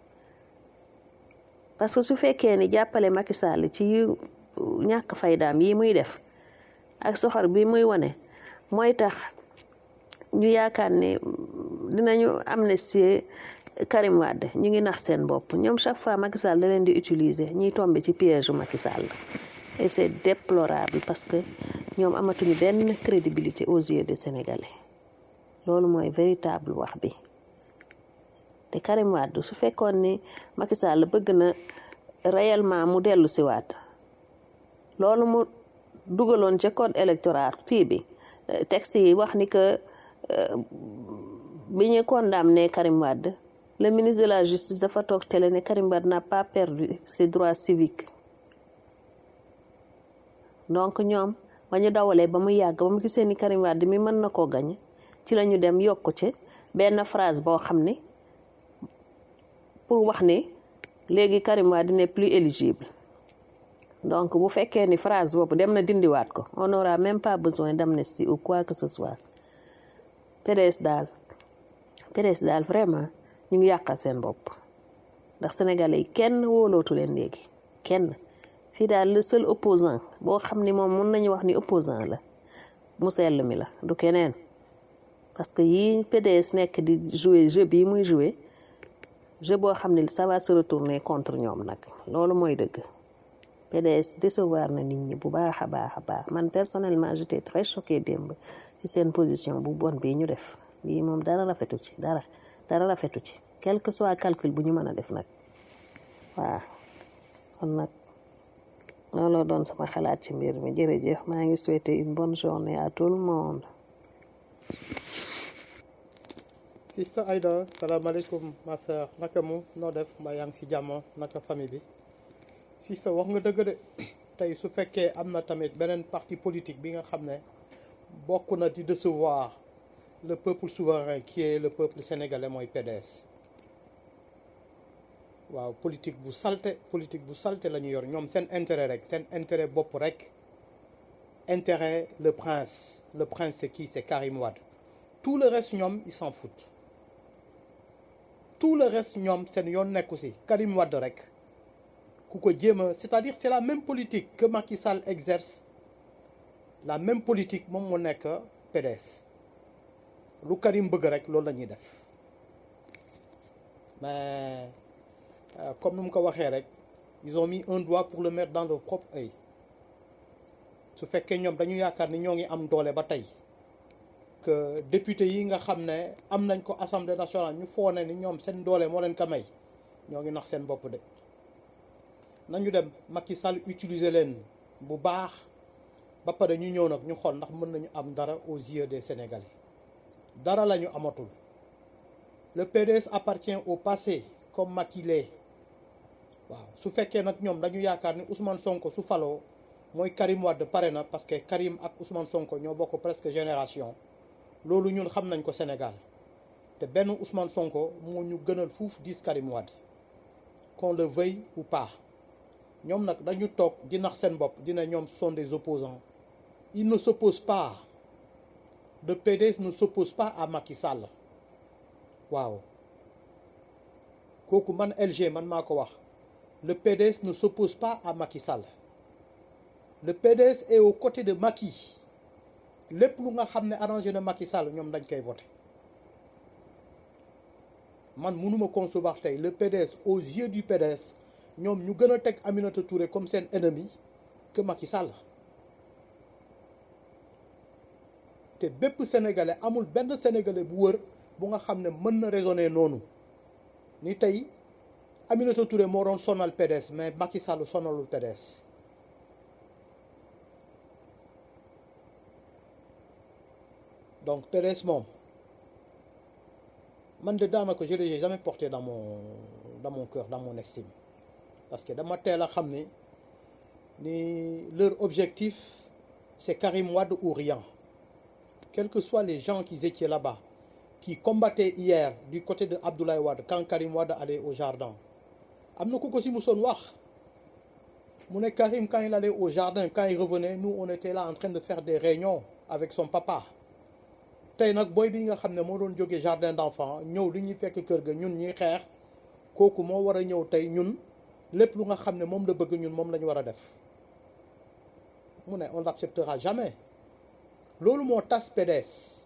parce que su fekkee ni jàppale Macky Sall ci ñàkk faydaam yi muy def ak soxor bi muy wane mooy tax ñu yaakaar ne dinañu amnistier Karim Wade ñu ngi nax seen bopp ñoom chaque fois Macky Sall da leen di utiliser ñuy tombe ci piège u Macky Sall et c'est déplorable parce que ñoom amatuñu benn crédibilité aux yeux des Sénégalais loolu mooy véritable wax bi te Karim Wade su fekkoon ni Macky Sall bëgg na réellement mu dellu si waat loolu mu dugaloon ca code électoral tii bi texte yi wax ni que bi ñu condamné Karim Wade le ministre de la justice dafa toog télé ne Karim Wade n'a pas perdu ses droits civiques donc ñoom ba ñu dawalee ba mu yàgg ba mu gisee ni Karim Wade mi mën na koo gañe ci la ñu dem yokk ci benn phrase boo xam ne pour wax ne léegi Karim Wade n'est plus éligible donc bu fekkee ni phrase boobu dem na dindiwaat ko on n'aura même pas besoin d'amnistie ou quoi que ce soit PDS daal PDS daal vraiment ñu ngi yàqal seen bopp ndax sénégalais yi kenn wóolootu leen léegi kenn fii daal le seul opposant boo xam ni moom mun nañu wax ni opposant la mu sell mi la du keneen parce que yii PDS nekk di jouer jeu bii muy jouer jeu boo xam ne ça va se retourner contre ñoom nag loolu mooy dëgg PDS décevoir na nit ñi bu baax a baax a baax man personnellement j'étais très choqué démb ci seen position bu bon bii ñu def bii moom dara rafetu ci dara dara rafetu ci quel que soit calcul bu ñu mën a def nag waaw kon nag looloo doon sama xalaat ci mbir mi jërëjëf maa ngi souhaiter une bonne journée à tout le monde Sister Aïda salaamaaleykum ma sœur naka mu noo def mbaa yaa ngi si jàmm naka famille bi Sister wax nga dëgg de tey su fekkee am na tamit beneen parti politique bi nga xam ne bokk na di décevoir le peuple souverain qui est le peuple sénégalais mooy PDS waaw politique bu salte politique bu salte la ñu yor ñoom seen intérêt rek seen intérêt bopp rek intérêt le prince le prince c'est qui c'est Karim Wade tout le reste ñoom ils s'en foutent tout le reste ñoom seen yoon nekku si Karim Wade rek ku ko jéem a c'est-à-dire c'est la même politique que Macky Sall exerce la même politique moom moo nekk PDS lu Karim bëgg rek loolu la ñuy def mais euh, comme nu mu ko waxee rek ils ont mis un doigt pour le mettre dans leur propre œil su fekkee ñoom dañu yaakaar ni ñoo ngi am doole ba tey que député yi nga xam ne am nañ ko assemblée nationale ñu foone ni ñoom seen doole moo leen ko may ñoo ngi nax seen bopp de nañu dem Macky Sall utiliser leen bu baax ba pare ñu ñëw nag ñu xool ndax mën nañu am dara aux yeux des Sénégalais dara la ñu amatul le PDS appartient au passé comme Macky l'est waaw su fekkee nag ñoom dañu yaakaar ni Ousmane Sonko su faloo mooy Karim Wade pare na parce que Karim ak Ousmane Sonko ñoo bokk presque génération loolu ñun xam nañ ko Sénégal te benn Ousmane Sonko moo ñu gënal fuuf dix Karim Wade qu'on le veuille ou pas ñoom nag dañu toog di nax seen bopp dina ñoom sont des opposants ils ne s'opposent pas le PDS ne s'oppose pas à Macky Sall waaw kooku man LG man maa ko wax le PDS ne s'oppose pas à Macky Sall le PDS est aux côtés de Macky lépp lu nga xam ne arrangé na Macky Sall ñoom dañ koy voté man mënuma concevoir tey le PDS aux yeux du PDS ñoom ñu gën a teg Aminata Touré comme seen ennemi que Macky Sall te bépp sénégalais amul benn sénégalais bu wër bu nga xam ne mën na raisonner noonu ni tey Aminata Touré moo doon sonal PDS mais Macky Sall sonalul PDS donc PDS moom man de daanaka je l'ai jamais porté dans mon dans mon cœur dans mon estime parce que dama teel a xam ni ni leur objectif c'est Karim Wade ou rien quels que soient les gens qui étaient là-bas qui combattaient hier du côté de Abdoulaye Wade quand Karim Wade allait au jardin am na ku ko si musoon wax mu ne Karim quand il allait au jardin quand il revenait nous on était là en train de faire des réunions avec son papa tey nag booy bi nga xam ne moo doon jógee jardin d'enfants ñëw li ñuy fekk kër ga ñun ñuy xeex kooku moo war a ñëw tey ñun lépp lu nga xam ne moom la bëgg ñun moom la ñu war a def mu ne on l'acceptera jamais loolu moo tas PDS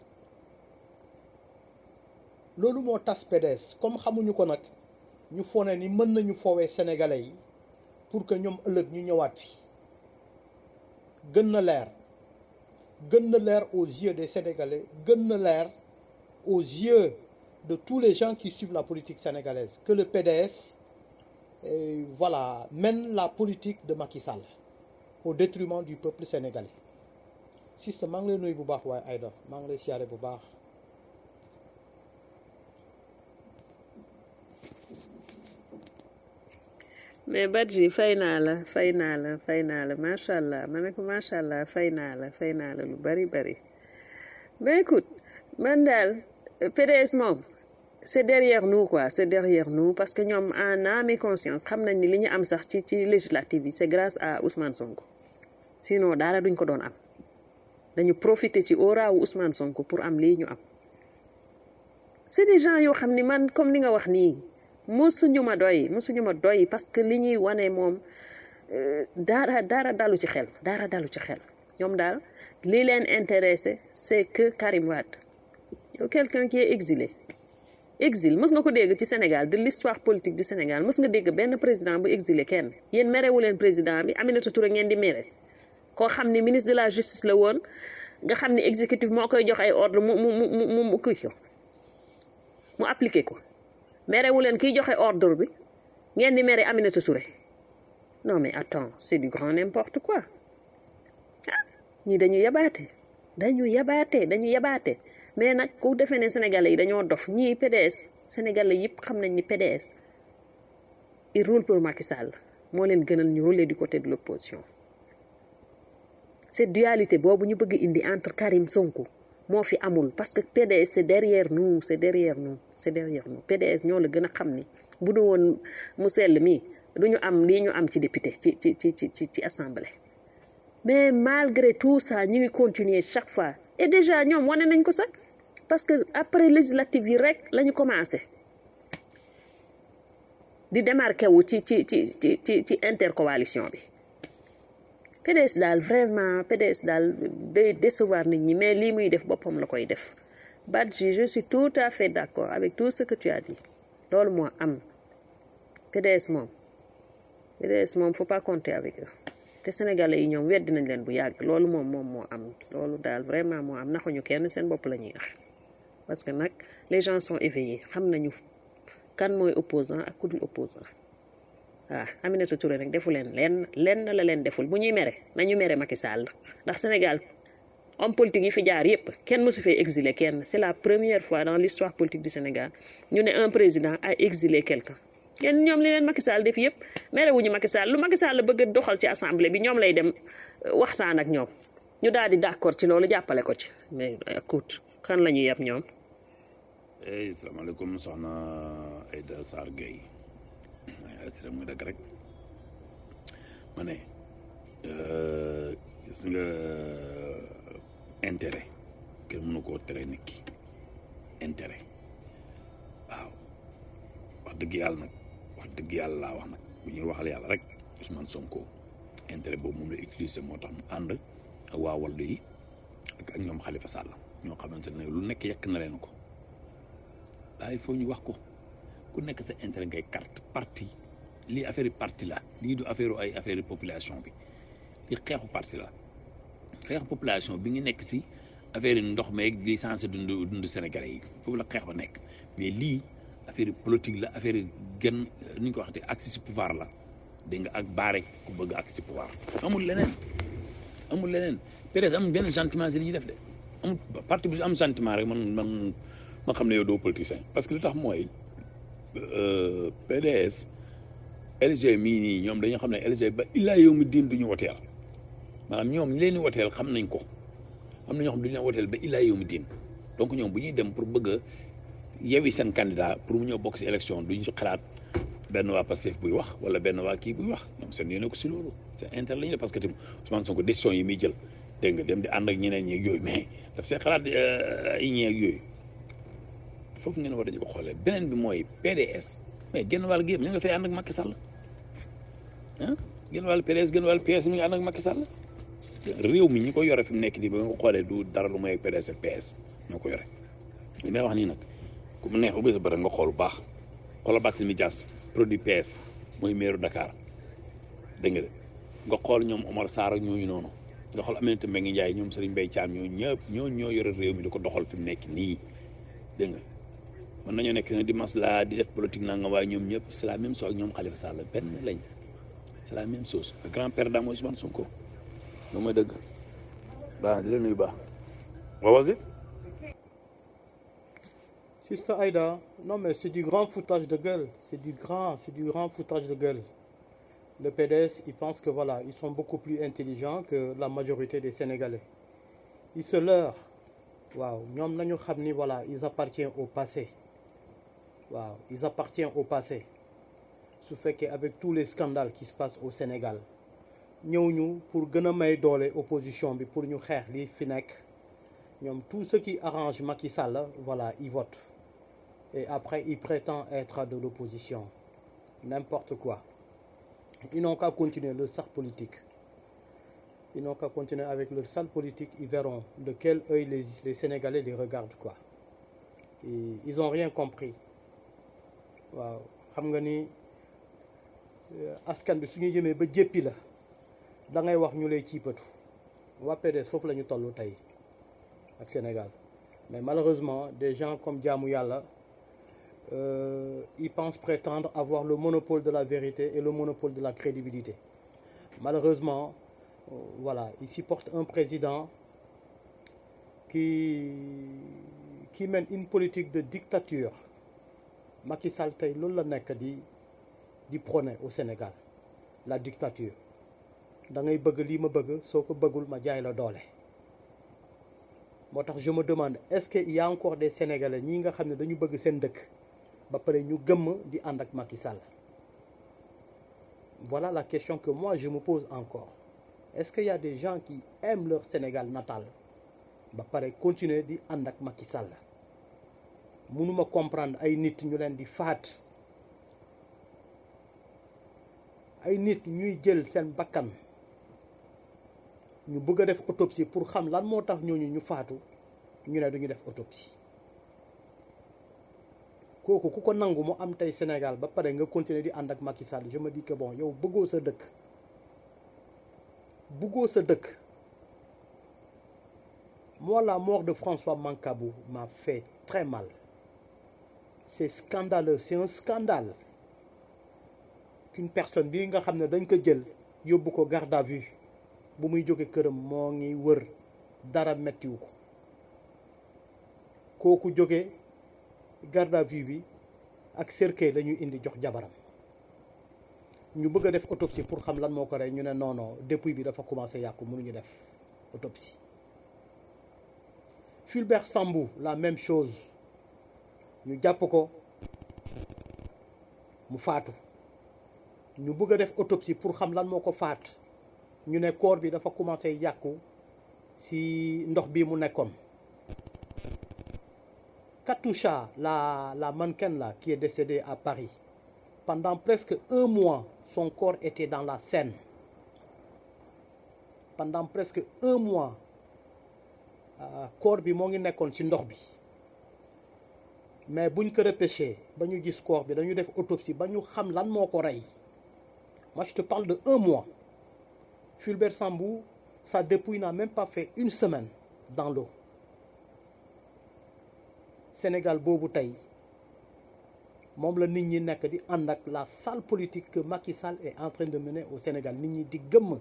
loolu moo tas PDS comme xamuñu ko nag ñu fone ni mën nañu foowee sénégalais yi pour que ñoom ëllëg ñu ñëwaat fi gën na leer gën na leer aux yeux des sénégalais gën na leer aux yeux de tous les gens qui suivent la politique sénégalaise que le PDS euh, voilà mène la politique de Macky Sall au détriment du peuple sénégalais système maa ngi lay nuyu bu baax waaye Aïda maa ngi lay siyaare bu baax mais Badji fay naa la fay naa la fay naa la macha allah ma ne ko macha allah fay naa la fay naa la lu bari bari ben écoute man daal PDS moom c'est derrière nous quoi c'est derrière nous parce que ñoom en âme et conscience xam nañ ni li ñu am sax ci ci législative yi c'est grâce à Ousmane Sonko sinon dara duñ ko doon am dañu profiter ci aura wu Ousmane Sonko pour am lii ñu am c'est des gens yoo xam ni man comme li nga wax nii mosuñu ma doy mosuñu ma doy parce que li ñuy wane moom dara dara dalu ci xel dara dalu ci xel ñoom daal li leen intéressé c'est que Karim Wade yow quelqu'un qui est exilé exil mës nga ko dégg ci Sénégal de l'histoire politique du Sénégal mës nga dégg benn président bu exilé kenn yéen merewu leen président bi Aminata Touré ngeen di mere koo xam ni ministre de la justice la woon nga xam ni exécutif moo koy jox ay ordre mu mu mu mu mu kii ko mu appliqué ko merewu leen kiy joxe ordre bi ngeen di mere Aminata Touré non mais attends c'est du grand n'importe quoi ah ñii dañu yabaate dañu yabaate dañu yabaate mais nag ku defee ne sénégalais yi dañoo dof ñii PDS sénégalais yëpp xam nañ ni PDS il roule pour Macky Sall moo leen gënal ñu rouler du côté de l'opposition cette dualité boobu ñu bëgg indi entre Karim Sonko moo fi amul parce que PDS c'est derrière nous c'est derrière nous c'est derrière nous PDS ñoo la gën a xam ni bu du woon mu sell mii du ñu am lii ñu am ci député ci ci ci ci ci assemblée mais malgré tout ça ñu ngi continuer chaque fois et déjà ñoom wane nañ ko sax parce que après législative yi rek la ñu commencé di démarqué wu ci ci ci ci ci ci intercoalition bi PDS daal vraiment PDS daal day décevoir nit ñi mais lii muy def boppam la koy def Badji je suis tout à fait d'accord avec tout ce que tu as dit loolu moo am PDS moom PDS moom faut pas compter avec eux te sénégalais yi ñoom weddi nañ leen bu yàgg loolu moom moom moo am loolu daal vraiment moo am naxuñu kenn seen bopp la ñuy nax parce que nag les gens sont éveillés xam nañu kan mooy opposant ak ku dul opposant waaw Aminata Touré nag defu leen lenn lenn la leen deful bu ñuy mere nañu mere Macky Sall ndax Sénégal homme politique yi fi jaar yépp kenn mësu fee exilé kenn c'est la première fois dans l'histoire politique du Sénégal ñu ne un président a exilé quelqu'un kenn ñoom li leen Macky Sall def yépp mere wuñu Macky Sall lu Macky Sall bëgg a doxal ci assemblée bi ñoom lay dem waxtaan ak ñoom ñu daal di d'accord ci loolu jàppale ko ci mais écoute kan la ñuy yab ñoom hey salaamaaleykum soxna Aïda Sarr Gueye ay muy dëgg rek ma ne gis nga intérêt kenn mënu koo tere nit ki intérêt waaw wax dëgg yàlla nag wax dëgg yàlla laa wax nag bu ñuy waxal yàlla rek Ousmane Sonko intérêt boobu moom la utiliser moo tax mu ànd ak waa Wallu yi ak ak ñoom Khalifa Sall ñoo xamante ne lu nekk yekk na leen ko waaye il faut ñu wax ko ku nekk sa intérêt ngay carte parti lii affaire parti la lii du affaire ay affaire population bi li xeexu parti la xeexu population bi ngi nekk si affaire ndox meeg li censé dund dund Sénégalais yi foofu la xeex ba nekk mais lii affaire politique la affaire gën ni ñu ko waxatee accès si pouvoir la dégg nga ak baare ku bëgg accès si pouvoir amul leneen amul leneen peut-être amul benn sentiment si li ñuy def de amul parti bu am sentiment rek man man ma xam ne yow doo politicien parce que lu tax mooy PDS LG mii nii ñoom dañoo xam ne LG ba illaa yow mi diin du ñu woteel maanaam ñoom ñi leen di woteel xam nañ ko am na ñoo xam du ñu leen woteel ba illaa yow mi diin donc ñoom bu ñuy dem pour bëgg a yewi seen candidat pour mu ñëw bokk si élection duñ si xalaat benn waa Pastef buy wax wala benn waa kii buy wax ñoom seen yéene ko si loolu c'est intérêt la ñu def parce que tamit Ousmane Sonko décision yi muy jël dégg nga dem di ànd ak ñeneen ñeeg yooyu mais daf see xalaat ay ñeeg yooyu foofu ngeen war dañu ko xoolee beneen bi mooy PDS mais genn wàll gi yëpp ñu nga fay ànd ak Macky Sall ah genn wàll PDS genn wàll PS mi ngi ànd ak Macky Sall réew mi ñi ko yore fi mu nekk nii ba nga ko xoolee du dara lu mooy PDS ak PS ñoo ko yore li may wax nii nag ku mu neex ubbi sa bëri nga xool bu baax xoolal Barthélémy Dias produit PS mooy maire Dakar dégg nga de nga xool ñoom Omar Sarr ak ñooñu noonu nga xool Aminata Mbengue Ndiaye ñoom Serigne Mbaye Thiam ñoo ñëpp ñoo ñoo yore réew mi di ko doxal fi mu nekk nii dégg nga mën nañoo nekk di masla di def politique nanga waaye ñoom ñëpp c'est la même chose ak ñoom Khalifa Sall benn lañ c'est la même chose le grand père mooy Ousmane Sonko loolu mooy dëgg baax di la nuyu baax waaw vas-y Sister Aïda, non mais c'est du grand foutage de gueule. C'est du grand, c'est du grand foutage de gueule. Le PDS, ils pensent que voilà, ils sont beaucoup plus intelligents que la majorité des Sénégalais. Ils se leurrent. waaw ñoom nañu xam ni voilà ils appartiennent au passé waaw ils appartiennent au passé su fekkee avec tous les scandales qui se passent au Sénégal ñëw ñu pour gën a may doole opposition bi pour ñu xeex li fi nekk ñoom tout ce qui arrange Macky Sall voilà ils votent et après ils prétendent être de l'opposition n'importe quoi ils n'ont qu'à continuer leur sale politique ils n'ont qu'à continuer avec leur sale politique ils verront de quel œil les, les Sénégalais les regardent quoi et ils ont rien compris waaw xam nga ni askan bi su ñu jëmee ba jéppi la da ngay wax ñu lay ciipatu waa PDS foofu la ñu toll tey ak Sénégal mais malheureusement des gens comme jaamu yàlla euh, ils pensent prétendre avoir le monopole de la vérité et le monopole de la crédibilité malheureusement euh, voilà ils supportent un président qui qui mène une politique de dictature Macky Sall tey loolu la nekk di di prôner au Sénégal la dictature da ngay bëgg lii ma bëgg soo ko bëggul ma jaay la doole moo tax je me demande est-ce que il y a encore des Sénégalais ñi nga xam ne dañu bëgg seen dëkk ba pare ñu gëmm di ànd ak Macky Sall voilà la question que moi je me pose encore est-ce qu'il y a des gens qui aiment leur Sénégal natal ba pare continuer di ànd ak Macky Sall mënuma comprendre ay nit ñu leen di faat ay nit ñuy jël seen bakkan ñu bëgg a def autopsie pour xam lan moo tax ñooñu ñu faatu ñu ne duñu def autopsie kooku ku ko nangu mu am tey Sénégal ba pare nga continuer di ànd ak Macky Sall je me dis que bon yow bëggoo sa dëkk bëggoo sa dëkk moi la mort de François Mancabou m'a fait très mal c'est scandaleux c'est un scandale qu'une personne bii nga xam ne dañ ko jël yóbbu ko garde à vue bu muy jóge këram moo ngi wër dara mettiwu ko kooku jóge garde à vue bi ak cercueil la ñuy indi jox jabaram ñu bëgg a def autopsie pour xam lan moo ko rey ñu ne non non dépouille bi dafa commencé yàqu mënuñu def autopsie Fulbert Sambou la même chose ñu jàpp ko mu faatu ñu bëgg a def autopsie pour xam lan moo ko faat ñu ne corps bi dafa commencé yàqu ci ndox bi mu nekkoon Katoucha la la mannequin là qui est décédée à Paris pendant presque un mois son corps était dans la Seine pendant presque un mois corps bi moo ngi nekkoon ci ndox bi mais buñ ko repêché ba ñu gis corps bi dañu def autopsie ba ñu xam lan moo ko rey moi je te parle de un mois Fulbert Sambou sa dépouille n'a même pas fait une semaine dans l'eau Sénégal boobu tey moom la nit ñi nekk di ànd ak la sale politique que Macky Sall est en train de mener au Sénégal nit ñi di gëmm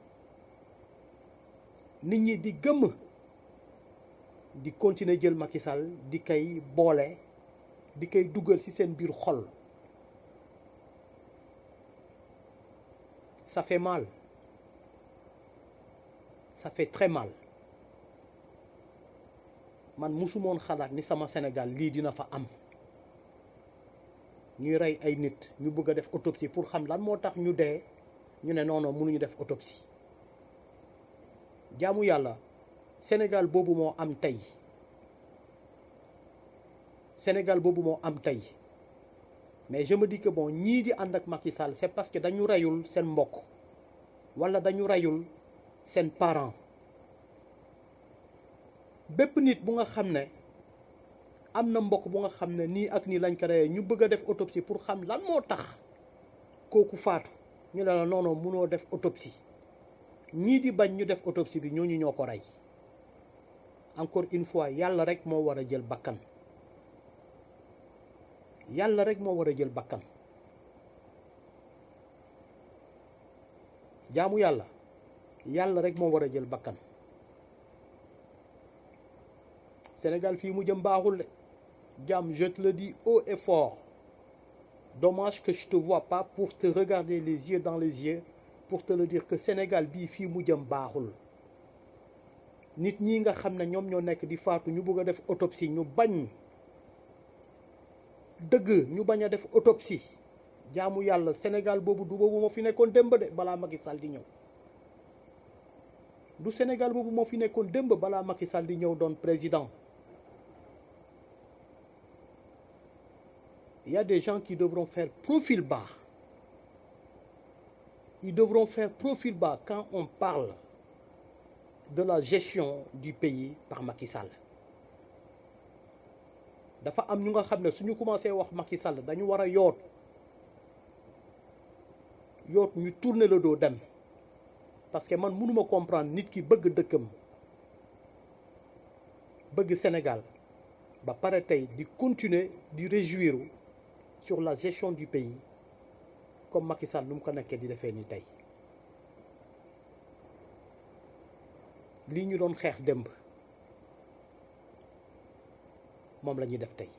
nit ñi di gëmm di continuer jël Macky Sall di koy boole di koy dugal ci seen biir xol ça fait mal ça fait très mal man musumoon xalaat ni sama Sénégal lii dina fa am ñuy rey ay nit ñu bëgg a def autopsie pour xam lan moo tax ñu dee ñu ne non non mënuñu def autopsie jaamu yàlla Sénégal boobu moo am tey Sénégal boobu moo am tey mais je me dis que bon ñii di ànd ak Macky Sall c'est parce que dañu reyul seen mbokk wala dañu reyul seen parent bépp nit bu nga xam ne am na mbokk bu nga xam ne nii ak nii lañ ko reyee ñu bëgg a def autopsie pour xam lan moo tax kooku faatu ñu ne la non non mënoo def autopsie ñii di bañ ñu def autopsie bi ñooñu ñoo ko rey encore une fois yàlla rek moo war a jël bakkan yàlla rek moo war a jël bakkan jaamu yàlla yàlla rek moo war a jël bakkan Sénégal fii mu jëm baaxul de jaam je te le dis haut et fort dommage que je te vois pas pour te regarder les yeux dans les yeux pour te le dire que Sénégal bii fii mu jëm baaxul nit ñi nga xam ne ñoom ñoo nekk di faatu ñu bëgg a def autopsie ñu bañ dëgg ñu bañ a def autopsie jaamu yàlla Sénégal boobu du boobu moo fi nekkoon démb de balaa Macky Sall di ñëw du Sénégal boobu moo fi nekkoon démb balaa Macky Sall di ñëw doon président il y a des gens qui devront faire profil bas ils devront faire profil bas quand on parle de la gestion du pays par Macky Sall dafa am ñu nga xam ne suñu commencé wax Macky Sall dañu war a yoot yoot ñu tourner le dos dem parce que man mënuma comprendre nit ki bëgg dëkkam bëgg Sénégal ba pare tey di continuer di réjouir sur la gestion du pays comme Macky Sall nu mu ko nekkee di defee ni tey lii ñu doon xeex démb moom la ñuy def tey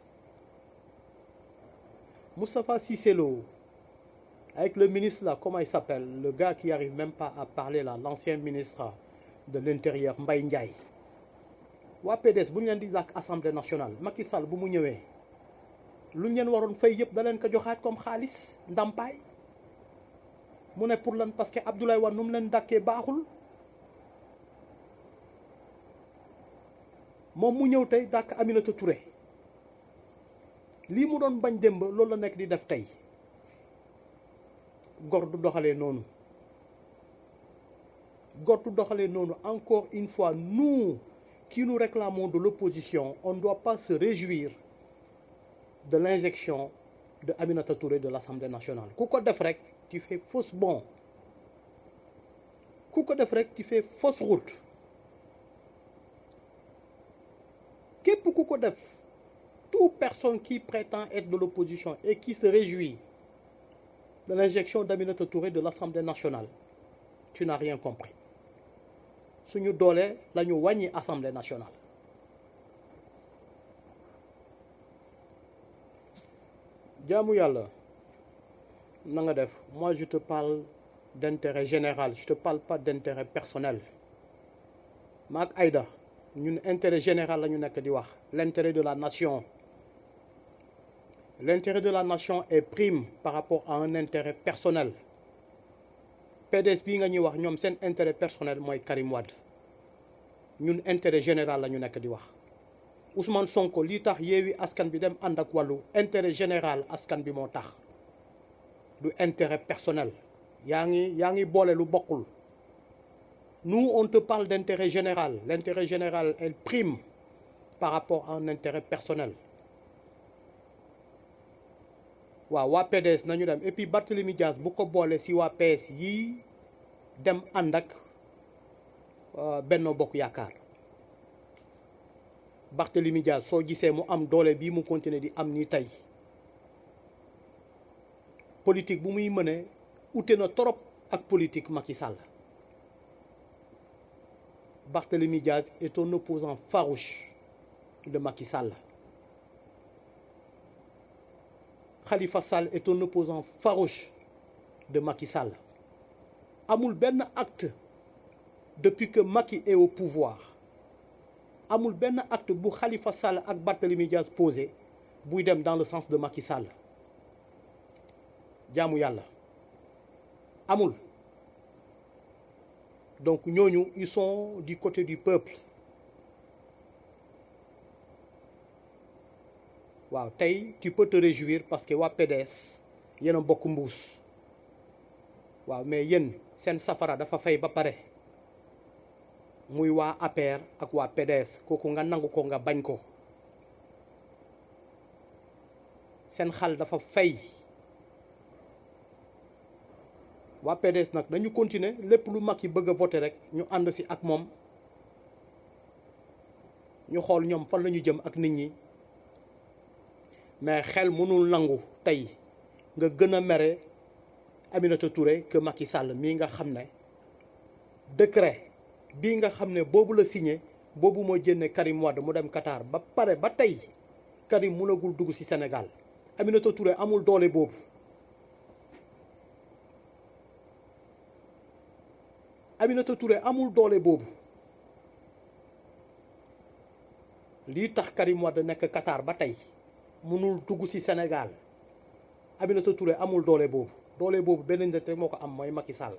Moustapha Cissé Lo avec le ministre là comment il s'appelle le gars qui arrive même pas à parler là l'ancien ministre de l'intérieur Mbaye Ndiaye waa PDS bu ñu leen di làkk assemblée nationale Macky Sall bu mu ñëwee lu ñu leen waroon fay yëpp da leen ko joxaat comme xaalis ndàmpaay mu ne pour lan parce que Abdoulaye Wade nu mu leen dàkkee baaxul moom mu ñëw tey dàkk Aminata Touré lii mu doon bañ démb loolu la nekk di def tey gor du doxalee noonu gor du doxalee noonu encore une fois nous qui nous réclamons de l'opposition on ne doit pas se réjouir de l'injection de Aminata Touré de l'Assemblée nationale ku ko def rek tu fais fausse bon ku ko def rek tu fais fausse route képp ku ko def toute personne qui prétend être de l'opposition et qui se réjouit de l'injection d'Aminata Touré de l'Assemblée nationale tu n'as rien compris suñu doole la ñu wàññi Assemblée nationale jaamu yàlla na nga def moi je te parle d'intérêt général je te parle pas d'intérêt personnel maak Aïda ñun intérêt général la ñu nekk di wax l'intérêt de la nation l'intérêt de la nation est prime par rapport à un intérêt personnel PDS bii nga ñuy wax ñoom seen intérêt personnel mooy Karim Wade ñun intérêt général la ñu nekk di wax Ousmane Sonko lii tax yeewi askan bi dem ànd ak wàllu intérêt général askan bi moo tax du intérêt personnel yaa ngi yaa ngi boole lu bokkul nous on te parle d'intérêt général l'intérêt général elle prime par rapport à un intérêt personnel waaw waa PDS nañu dem et puis Barthélemy Diaz bu ko boole si waa PS yii dem ànd ak Benno Bokk Yaakaar Barthélemy Diaz soo gisee mu am doole bii mu continuer di am ni tey politique bu muy mëne ute na trop ak politique Macky Sall Barthélemy Diaz est un opposant farouche de Macky Sall Khalifa Sall est un opposant farouche de Macky Sall amul benn acte depuis que Macky est au pouvoir amul benn acte bu Khalifa Sall ak Barthélemy Diaz posé buy dem dans le sens de Macky Sall jaamu yàlla amul donc ñooñu ils sont du côté du peuple waaw tey tu peux te réjouir parce que waa PDS yéen a bokk mbuus waaw mais yéen seen safara dafa fay ba pare muy waa APR ak waa PDS kooku nga nangu ko nga bañ ko seen xal dafa fay waa PDS nag dañu continuer lépp lu mag yi bëgg a voter rek ñu ànd si ak moom ñu xool ñoom fan la ñu jëm ak nit ñi mais xel mënul nangu tey nga gën a mere Aminata Touré que Macky Sall mii nga xam ne décret bii nga xam ne boobu la signé boobu moo jënne Karim Wade mu dem Qatar ba pare ba tey Karim mënagul dugg ci Sénégal Aminata Touré amul doole boobu Aminata Touré amul doole boobu lii tax Karim Wade nekk Qatar ba tey mënul dugg ci Sénégal Aminata Touré amul doole boobu doole boobu benn nit rek moo ko am mooy Macky Sall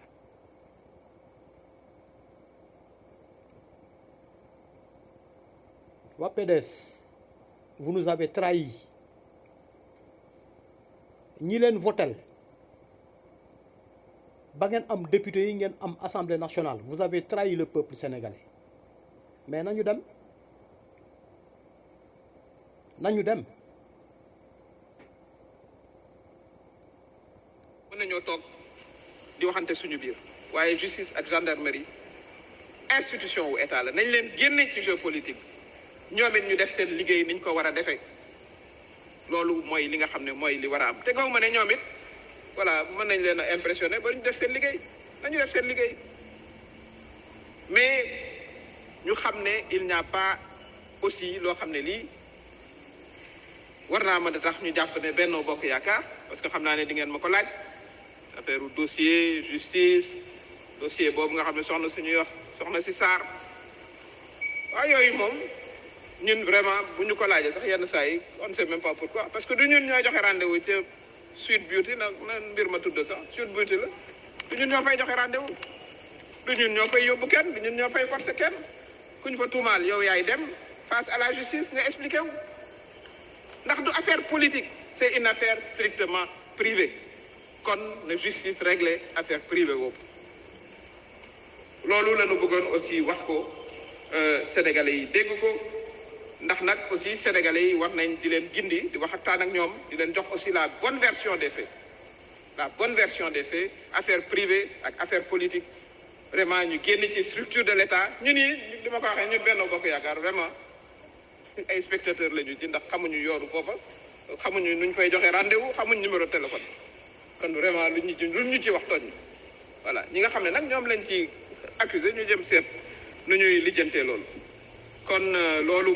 waa PDS vous nous avez trahi ñi leen votel ba ngeen am député yi ngeen am assemblée nationale vous avez trahi le peuple sénégalais mais nañu dem nañu dem mën nañoo toog di waxante suñu biir waaye justice ak gendarmerie institution wu état la nañ leen génne ci jeu politique ñoom it ñu def seen liggéey niñ ko war a defee loolu mooy li nga xam ne mooy li war a am te gaw ma ne ñoom it voilà mën nañ leen a impressionné ba ñu def seen liggéey nañu def seen liggéey mais ñu xam ne il n'y a pas aussi loo xam ne lii war naa mën a tax ñu jàpp ne Benno Bokk Yaakaar parce que xam naa ne di ngeen ma ko laaj affaire dossier justice dossier boobu nga xam ne soxna suñuy wax soxna si Sarr waaw yooyu moom ñun vraiment bu ñu ko laajee sax yenn saa yi on ne sait même pas pourquoi parce que du ñun ñooy joxe rendez-vous ca Sweet Beauty nag na mbir ma tudd sax Sweet Beauty la du ñun ñoo fay joxe rendez-vous du ñun ñoo fay yóbbu kenn du ñun ñoo fay forcer kenn ku ñu fa tuumaal yow yaay dem face à la justice nga expliqué wu ndax du affaire politique c'est une affaire strictement privée kon na justice régler affaire privée boobu loolu la ñu bëggoon aussi wax ko sénégalais yi dégg ko ndax nag aussi sénégalais yi war nañ di leen gindi di waxtaan ak ñoom di leen jox aussi la bonne version des faits la bonne version des faits affaire privée ak affaire politique vraiment ñu génn ci structure de l'État ñu nii li ma ko waxee ñun Benno Bokk Yaakaar vraiment ay spectateurs la ñu ci ndax xamuñu yoonu foofa xamuñu nuñ fay joxe rendez-vous xamuñ numéro téléphone kon vraiment lu ñu ci lu ñu ci wax tooñ voilà ñi nga xam ne nag ñoom lañ ci accusé ñu jëm seet nu ñuy lijjantee loolu kon loolu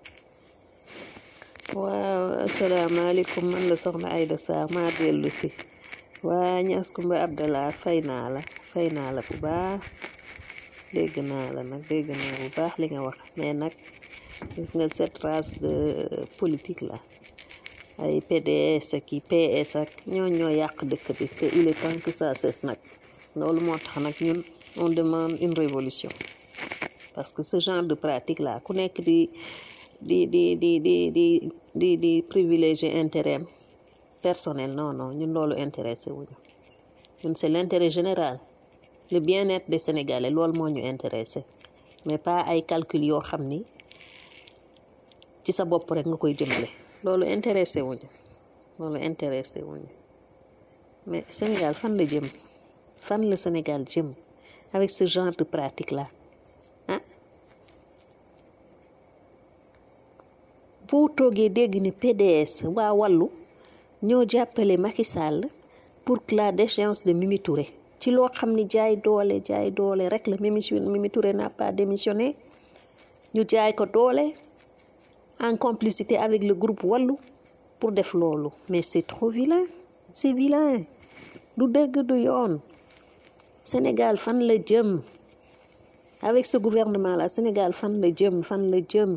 waaw asalaamaaleykum man la soxna Aïda Sarr maa dellu si waa Ñas Kumba Abdallah fay naa la fay naa la bu baax dégg naa la nag dégg naa bu baax li nga wax mais nag gis nga cette race de politique la ay PDS ak i PS ak ñoo ñoo yàq dëkk bi te il est temps que ça cesse nag loolu moo tax nag ñun on demande une révolution parce que ce genre de pratique là ku nekk di di di di di di di di privilégier intérêt personnel non non ñun loolu intéressé wuñu ñun c'est l'intérêt général le bien-être des Sénégalais loolu moo ñu intéressé mais pas ay calcul yoo xam ni ci sa bopp rek nga koy jëmale loolu intéressé wuñu loolu intéressé wuñu mais Sénégal fan la jëm fan la Sénégal jëm avec ce genre de pratique là ah boo toogee dégg ni PDS waa wàllu ñoo jàppale Macky Sall pour que la déchéance de Mimi Touré ci loo xam ni jaay doole jaay doole rek la Mimi Mimi Touré n'a pas démissionné ñu jaay ko doole en complicité avec le groupe wàllu pour def loolu mais c'est trop vilain c'est vilain du dëgg du yoon Sénégal fan la jëm avec ce gouvernement là Sénégal fan la jëm fan la jëm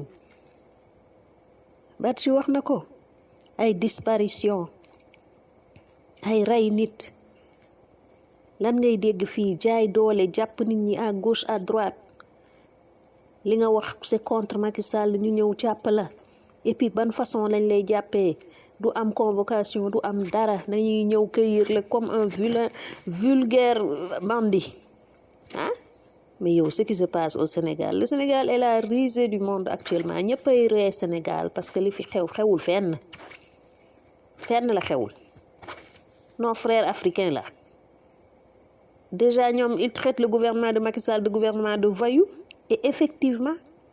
Badji wax na ko ay disparition ay rey nit lan ngay dégg fii jaay doole jàpp nit ñi à gauche à droite li nga wax c'est contre Macky Sall ñu ñëw jàpp la et puis ban façon lañ lay jàppee du am convocation du am dara dañuy ñëw cueillir la comme un vilain vulgaire bandit ah mais yow ce qui se passe au Sénégal le Sénégal est la risée du monde actuellement ñëppay ree Sénégal parce que li fi xew xewul fenn fenn la xewul nos frères africains là déjà ñoom ils traitent le gouvernement de Macky Sall de gouvernement de voyou et effectivement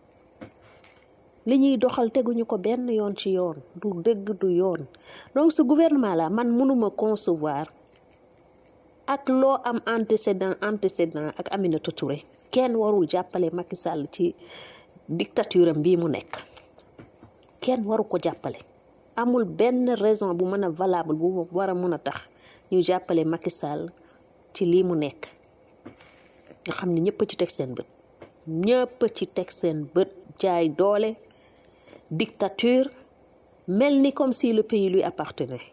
li ñuy doxal teguñu ko benn yoon ci yoon du dëgg du yoon donc ce gouvernement là man mënuma concevoir ak loo am antécédent antécédent ak Aminata Touré kenn warul jàppale Macky Sall ci dictature am bii mu nekk kenn waru ko jàppale amul benn raison bu mën a valable bu war a mën a tax ñu jàppale Macky Sall ci lii mu nekk nga xam ne ñëpp ci teg seen bët ñëpp ci teg seen bët jaay doole dictature mel ni comme si le pays lui appartenait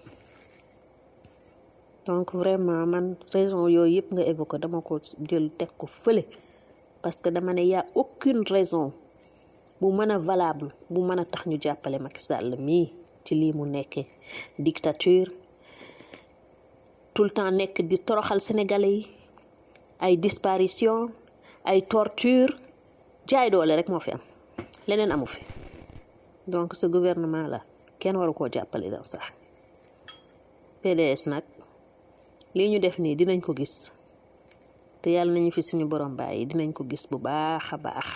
donc vraiment man raison yooyu yëpp nga évoqué dama ko jël teg ko fële parce que dama ne y a aucune raison bu mën a valable bu mën a tax ñu jàppale Macky Sall mii ci lii mu nekkee dictature tout le temps nekk di toroxal sénégalais yi ay disparition ay torture jaay doole rek moo fi am leneen amu fi donc ce gouvernement là kenn waru koo jàppale daw sax PDS nag lii ñu def nii dinañ ko gis te yàlla nañu fi suñu borom bàyyi dinañ ko gis bu baax a baax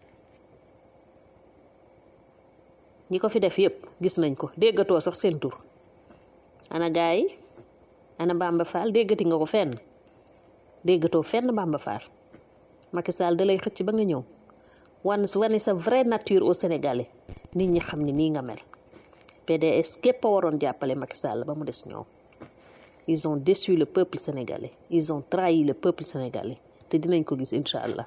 ñi ko fi def yépp gis nañ ko déggatoo sax seen tur ana gaay yi ana Bamba Fall déggati nga ko fenn déggatoo fenn Bamba Fall Macky Sall da lay xëcc ba nga ñëw wan wane sa vraie nature au Sénégalais nit ñi xam ne nii nga mel PDS képp a waroon jàppale Macky Sall ba mu des ñoom ils ont déçu le peuple sénégalais ils ont trahi le peuple sénégalais te dinañ ko gis incha allah.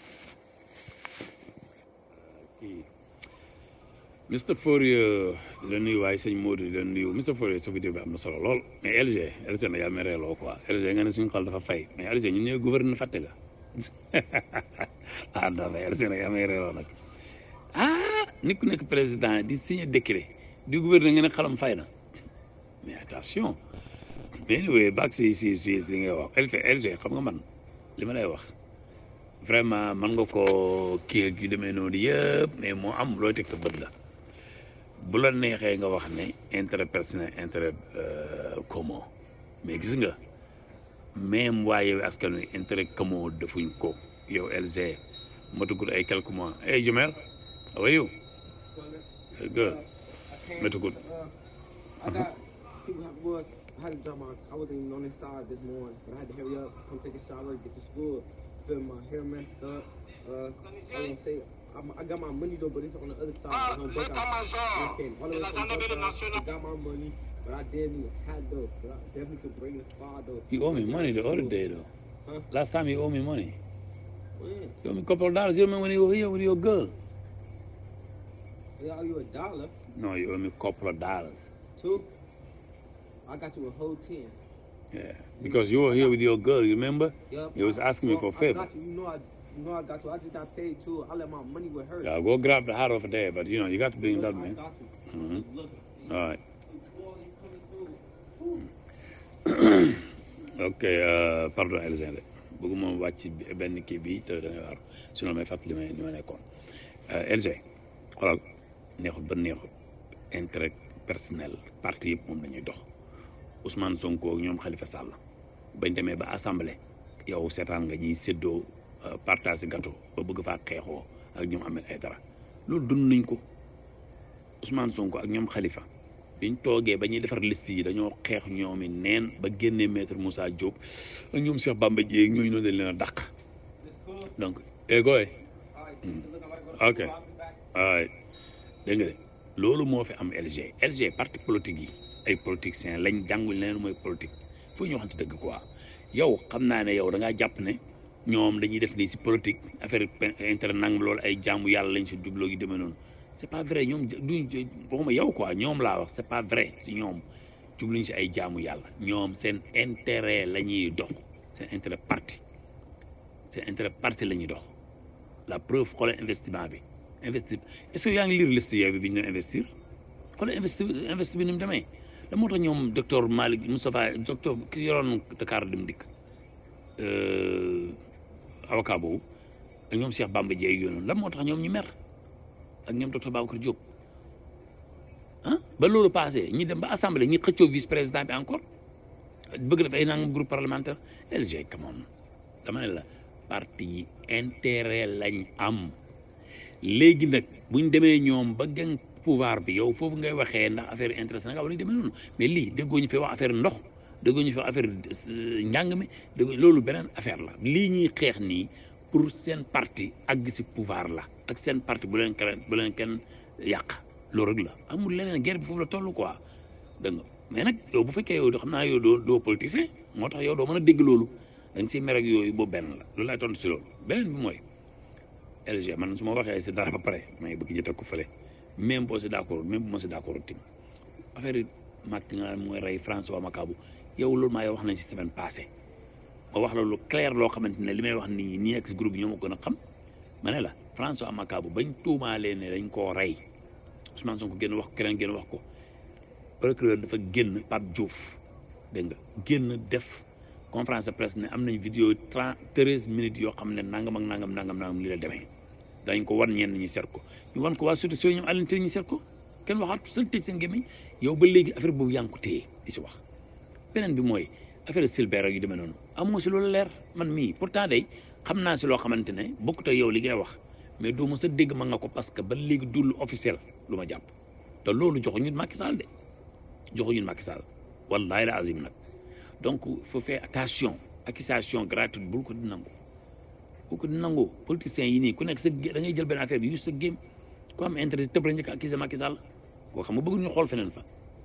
Mr Fourier di la nuyu waaye sëñ Modou di la nuyu Mr Fourier sa vidéo bi am na solo lool mais LG LG na yaa mereeloo quoi LG nga ne suñu xol dafa fay mais LG ñun ñooy gouverneur fàtte nga ah non mais LG na yaa mereeloo nag ah nit ku nekk président di signer décret di gouverneur nga ne xalam fay na mais attention mais anyway baag si si si si ngay wax LG LG xam nga man li ma lay wax vraiment man nga ko kii ak yu demee noonu yëpp mais moo am looy teg sa bët la bu la neexee nga wax ne intérêt personnel intérêt commun mais gis nga même waaye askan wi intérêt commun defuñ ko yow LG matugul ay quelques mois hey Jumel how are you good matugul I got see what was I had to drop my I wasn't even on this side this morning, but I had to hurry up, come take a shower, get to school, feel my hair messed up. Uh, I won't say I'm, I got my money though, but it's on the other side. on Buckeye. I came all the way from Buckeye, I got my money, but I didn't need a hat though. But I definitely could bring the spa though. you owe me money the other day though Huh? last time you owe me money When? you owe me a couple of dollars you remember when you were here with your girl They owe you a dollar, no you owe me a couple of dollars two. I got you a whole ten. yeah because you were here with your girl you remember Yup. you was asking me Well, for a favor I got you. You know I, you know I got you. I just got paid too. I let my money with her. yeah go grab the hat over there but you know you got to bring that I man got you. Mhm. Look, all right all these coming through. ok euh, pardon Elzin de bëgguma wàcc benn kii bi te da ngay war sinon may fàttali ma ni ma nekkoon Elzin xoolal neexut ba neexut intérêt personnel parti yëpp moom dañuy dox Ousmane Sonko ak ñoom Khalifa Sall bañ demee ba assemblée yow seetaan nga ñuy séddoo euh, partage gâteau ba bëgg faa xeexoo ak ñoom Ahmed Aïdara loolu dund nañ ko Ousmane Sonko ak ñoom Khalifa biñ toogee ba ñuy defar liste yi dañoo xeex ñoomi neen ba génnee maître Moussa Diop ak ñoom Cheikh Bamba Dièye ñooñu noonu dañ leen a dàq donc eh gooy ok ay dégg nga de loolu moo fi am LG LG parti politique yi ay politiciens lañ jàngul leen mooy politique foo ñu waxante dëgg quoi yow xam naa ne yow da ngaa jàpp ne ñoom dañuy def nii si politique affaire intérêt nangam loolu ay jaamu yàlla lañ si jubloo gi demee noonu c'est pas vrai ñoom duñ waxuma yow quoi ñoom laa wax c'est pas vrai si ñoom jubluñ si ay jaamu yàlla ñoom seen intérêt la ñuy dox seen intérêt parti seen intérêt parti la ñuy dox la preuve xoolal investissement bi investi est-ce que yaa ngi lire liste yooyu bi ñu doon investir xoolal investi investi bi ni mu demee la moo tax ñoom docteur Malick Moustapha docteur ki yoroon Dakar dem dikk avocat boobu ak ñoom Cheikh Bamba Dièye yooyu noonu la moo tax ñoom ñu mer ak ñoom docteur Babacar Diop ah ba loolu passé ñi dem ba assemblée ñi xëccoo vice président bi encore bëgg def ay nangam groupe parlementaire LG come on dama ne la parti yi intérêt lañ am léegi nag buñ demee ñoom ba gën pouvoir bi yow foofu ngay waxee ndax affaire intérêt Sénégal wala ñu demee noonu mais lii déggoo ñu fi wax affaire ndox déggoo ñu fi wax affaire njàng mi déggoo loolu beneen affaire la lii ñuy xeex nii pour seen parti àgg si pouvoir la ak seen parti bu leen kenn bu leen kenn yàq loolu rek la amul leneen guerre bi foofu la toll quoi dégg nga mais nag yow bu fekkee yow xam naa yow doo doo politicien moo tax yow doo mën a dégg loolu da nga siy mer ak yooyu boobu benn la loolu laay tontu si loolu beneen bi mooy LG man su ma waxee si dara ba pare may bëgg jëte ko fële même boo si d'accord même bu ma si d'accord tim affaire yi Macky nga mooy rey François Makabu yow loolu maa yow wax nañ si semaine passée ma wax la lu clair loo xamante ne li may wax nii ñi nekk si groupe yi ñoo ma gën a xam ma ne la François Makabu bañ tuumaalee ne dañ koo rey Ousmane Sonko génn wax ko keneen génn wax ko procureur dafa génn Pape Diouf dégg nga génn def conférence de presse ne am nañ vidéo trente treize minutes yoo xam ne nangam ak nangam nangam nangam li la demee dañ ko wan ñenn ñi seet ko ñu wan ko waa surtout si ñoom Alioune Tine ñu seet ko kenn waxaat seen tëj seen gémmiñ yow ba léegi affaire boobu yaa ngi ko téye di si wax beneen bi mooy affaire Silbert ak yu demee noonu amoo si loolu leer man mii pourtant day xam naa si loo xamante ne bokkut ak yow li ngay wax mais doo ma sa dégg ma nga ko parce que ba léegi dul officiel lu ma jàpp te loolu joxuñu Macky Sall de joxuñu Macky Sall wallahi la azim nag donc faut faire attention accusation gratuite bul ko di nangu bul ko di nangu politiciens yi nii ku nekk sa gé- da ngay jël benn affaire bi yu sa game ku am intérêt tëb la njëkk accusé Macky Sall koo xam nga bëgg ñu xool feneen fa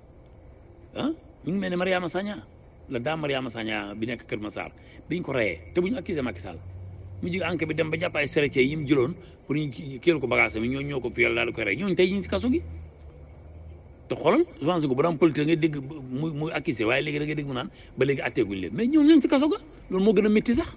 ah ñu ngi mel ne Mariama Sagna la dame Mariama Sagna bi nekk Kër Massar biñ ko reyee te bu ñu accusé Macky Sall mu jig enquête bi dem ba jàpp ay seretiers yi mu jëloon pour ñu kéel ko bagage mi ñoo ñoo ko fiyal daal di koy rey ñooñu tey ñu ngi si kaso gi te xoolal Ousmane Sonko bu daan politique ngay dégg muy muy accusé waaye léegi da ngay dégg mu naan ba léegi atteeguñ leen mais ñoom ñoo ngi si kaso ga loolu moo gën a métti sax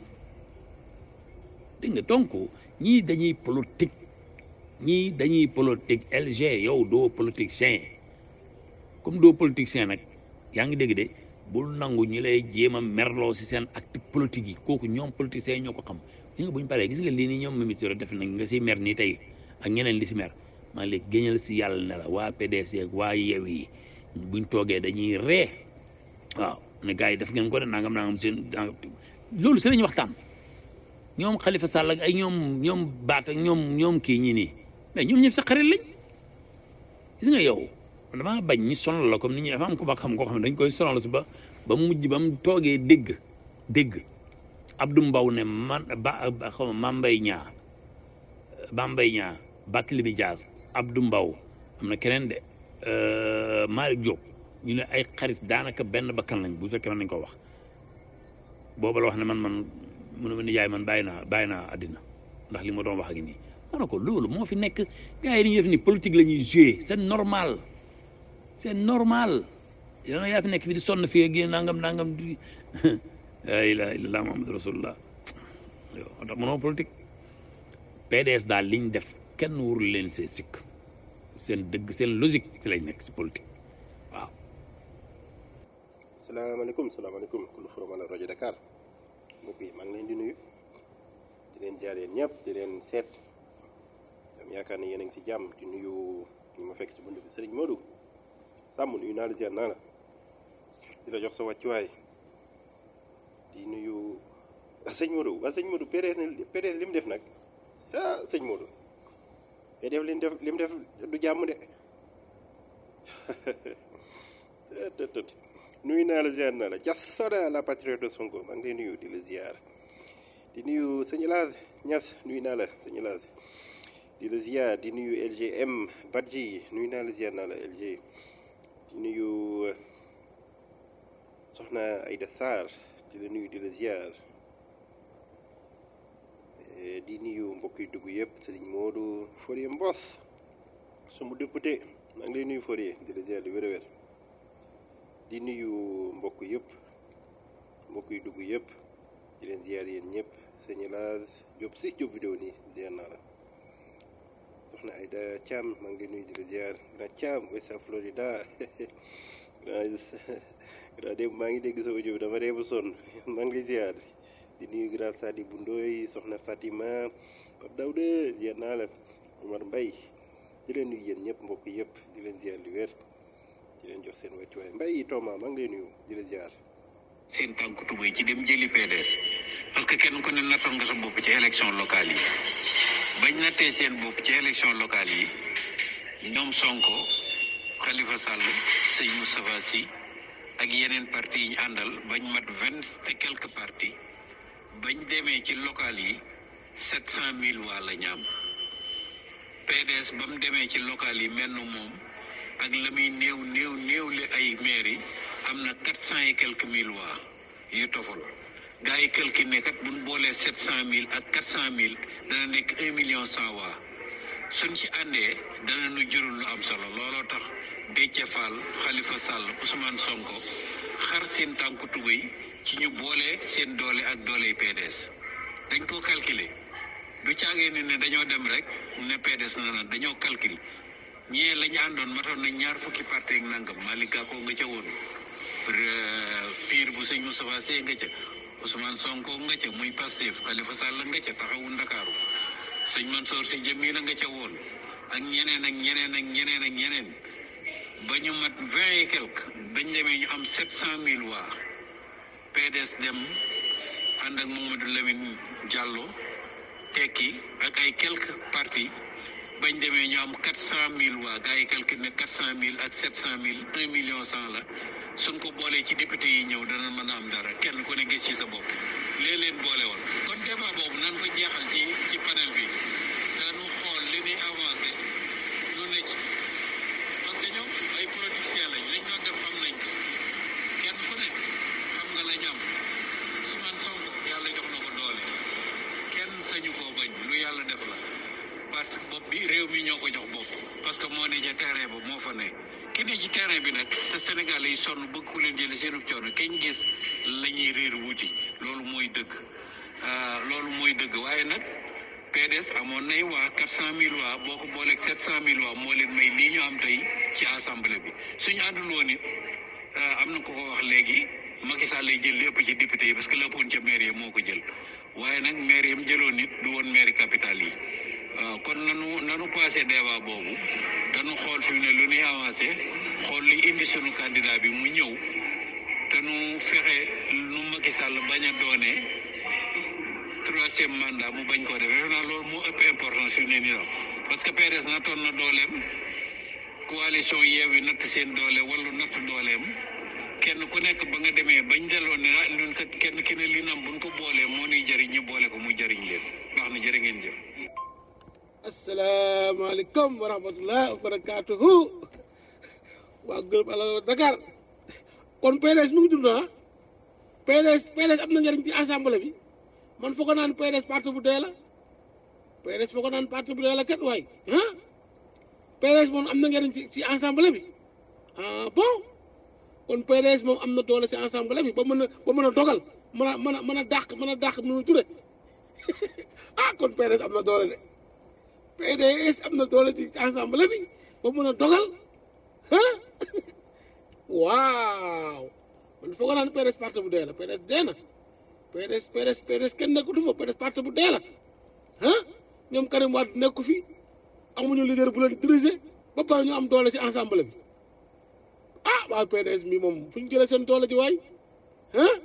dégg nga donc ñii dañuy politique ñii dañuy politique LG yow doo politicien comme doo politicien nag yaa ngi dégg de bul nangu ñi lay jéem a merloo si seen acte politique yi kooku ñoom politiciens yi ñoo ko xam ñi nga bu ñu paree gis nga lii nii ñoom Mimi Touré def nañ nga si mer nii tey ak ñeneen li si mer maa léegi géñal si yàlla ne la waa PDS ak waa yew yi buñ toogee dañuy ree waaw ne gars yi def ngeen ko de nangam nangam seen loolu si lañuy waxtaan ñoom Khalifa Sall ak ay ñoom ñoom baat ak ñoom ñoom kii ñi nii mais ñoom ñëpp sa xarit lañ gis nga yow damaa bañ ñi sonal la comme ni ñuy dafa am ko ba xam koo xam ne dañ koy sonal si ba ba mujj ba mu toogee dégg dégg Abdou Mbow ne man ba xaw ma Mambay ñaa Mambay ñaa Barthélémy Dias Abdou Mbow am na keneen de Malick Diop ñu ne ay xarit daanaka benn bakkan lañ bu fekkee mën nañ ko wax booba la wax ne man man mu ne ma nijaay man bàyyi naa bàyyi naa àddina ndax li ma doon wax ak nii ma ne ko loolu moo fi nekk gars yi li ñuy def ni politique la ñuy jouer c'est normal c'est normal yow yaa fi nekk fi di sonn fii ak yéen nangam nangam di la ilaha illallah muhammadu rasulullah yow ndax mënoo politique PDS daal liñ def kenn warul leen see sikk seen dëgg seen logique ci lañ nekk si politique waaw salaamaaleykum salaamaaleykum kullu forum ala rajo Dakar mbokk yi maa ngi leen di nuyu di leen jaar yéen ñëpp di leen seet am yaakaar ne yéen a ngi si jàmm di nuyu ñu ma fekk ci bunt bi Serigne Modou sàmm nuyu naa la ziar naa la di la jox sa wàccuwaay di nuyu sëñ Modou waa sëñ Modou PDS PDS li mu def nag ah sëñ Modou PDS li mu def li mu def du jàmm de tët tët nuyu naa la ziar naa la jassoda la patriote de Sonko maa ngi lay nuyu di la ziar di nuyu sëñ Laas Ñas nuyu naa la sëñ Laas di la ziar di nuyu LGM Badji nuyu naa la ziar naa la LG di nuyu soxna Aïda Sarr di la nuyu di la ziar di nuyu mbokk yi dugg yëpp sëriñ Modou Fourier Mbos sama député maa ngi lay nuyu Fourier di la ziar di wér-wér di nuyu mbokk yëpp mbokk yi dugg yëpp di leen ziar yéen ñëpp sëñ Laas Diop si Diop vidéo nii ziar naa la soxna Aïda Thiam maa ngi lay nuyu di la ziar na Thiam West Florida grand démb maa ngi dégg sa audio bi dama reebu sonn maa ngi lay ziar di nuyu grand Sadi bu Ndoy soxna Fatima Pape Daouda ziar naa la Omar Mbaye di leen nuyu yéen ñëpp mbokk yëpp di leen ziar li wér di leen jox seen wàccuwaay Mbaye Thomas maa ngi lay nuyu di la ziar. seen tànk tubéy ci dem jëli PDS parce que kenn ku ne nattoon nga sa bopp ci élection locale yi bañ nattee seen bopp ci élection locale yi ñoom Sonko Khalifa Sall sëñ Moustapha Sy ak yeneen parti yi ñu àndal bañ mat vingt et quelques partis bañ demee ci locale yi sept cent mille waa la ñaam PDS ba mu demee ci locale yi mel na moom ak la muy néew néew néew li ay maire yi am na quatre cent et quelques mille waa yu tofal gars yi calculé kat bu ñu boolee sept cent mille ak quatre cent mille dana nekk un million cent waa suñ ci àndee dana nu jurul lu am solo looloo tax Déthié Fall Khalifa Sall Ousmane Sonko xar seen tànku tubéy ci ñu boole seen doole ak doole PDS dañ ko calculer du caagee ni ne dañoo dem rek ne PDS na na dañoo calculer ñee la ñu àndoon matoon nañ ñaar fukki parti ak nangam Malick Gakou nga ca woon pire bu sëñ Moustapha Sey nga ca Ousmane Sonko nga ca muy Pastef Khalifa Sall nga ca taxawu Ndakaaru sëñ Mansour Sy Djamila nga ca woon ak ñeneen ak ñeneen ak ñeneen ak ñeneen ba ñu mat vingt et quelque bañ demee ñu am sept cent mille waa PDS dem ànd ak Mamadou Lamine Diallo tekki ak ay quelques partis bañ demee ñu am quatre cent mille waa gars yi calcule ne quatre cent mille ak sept cent mille un million cent la suñ ko boolee ci député yi ñëw dana mën a am dara kenn ku ne gis ci sa bopp lee leen boole woon kon débat boobu nan ko jeexal ci ci panel bi daanu xool li ñuy avancé lu ne ci parce que ñoom ay politiciens lañ liñ doon def xam nañ ko kenn ku ne xam nga lañ am Ousmane Sonko yàlla jox na ko doole kenn sañu koo bañ lu yàlla def la parti bopp bi réew mi ñoo ko jox bopp parce que moo ne ca terrain ba moo fa ne ki ne ci terrain bi nag te Sénégal yi sonn bëgg ku leen jële seenu coono kañ gis la ñuy réer wuti loolu mooy dëgg loolu mooy dëgg waaye nag PDS amoon nay waa quatre cent mille waa boo ko booleeg sept cent mille waa moo leen may lii ñu am tey ci assemblée bi suñu àndul woon it am na ko ko wax léegi Macky Sall lay jël lépp ci député yi parce que léppoon ca maire yi moo ko jël waaye nag maire yi mu jëloon nit du woon maire capitale yi waaw kon nanu nanu passé débat boobu dañu xool fi mu ne lu ñuy avancé xool li indi sunu candidat bi mu ñëw te nu fexe nu Macky Sall bañ a doonee troisième mandat mu bañ koo def defe naa loolu moo ëpp importance fi mu ne nii daal parce que PDS nattoon na dooleem coalition Yewwi natt seen doole wala natt dooleem kenn ku nekk ba nga demee bañ delloo ne ah ñun kat kenn ki ne li nam buñ ko boolee moo nuy jëriñ ñu boole ko muy jëriñ leen baax na jërë ngeen jëf. asalaamaaleykum wa rahmatulah wa barakaatuhu waa groupe Allo Dakar kon PDS mi ngi dund ah PDS PDS am na njëriñ ci assemblée bi man foog naan PDS parti bu dee la PDS foog naan parti bu dee la kat waay ah PDS moom am na njëriñ ci ci assemblée bi ah bon kon PDS moom am na doole ci assemblée bi ba mën a ba mën a dogal mën a mën a mën a dàq mën a dàq nu ture ah kon PDS am na doole de. PDS am na doole ci assemblée bi ba mën a dogal ah waaw man foog naa ne PDS parti bu dee la PDS dee na PDS PDS PDS kenn nekkatu fa PDS parti bu dee la ah ñoom Karim Wade nekku fi amuñu leader bu leen diriger ba pare ñu am doole ci assemblée bi ah waaw PDS mi moom fu ñu jëlee seen doole ji waay ah.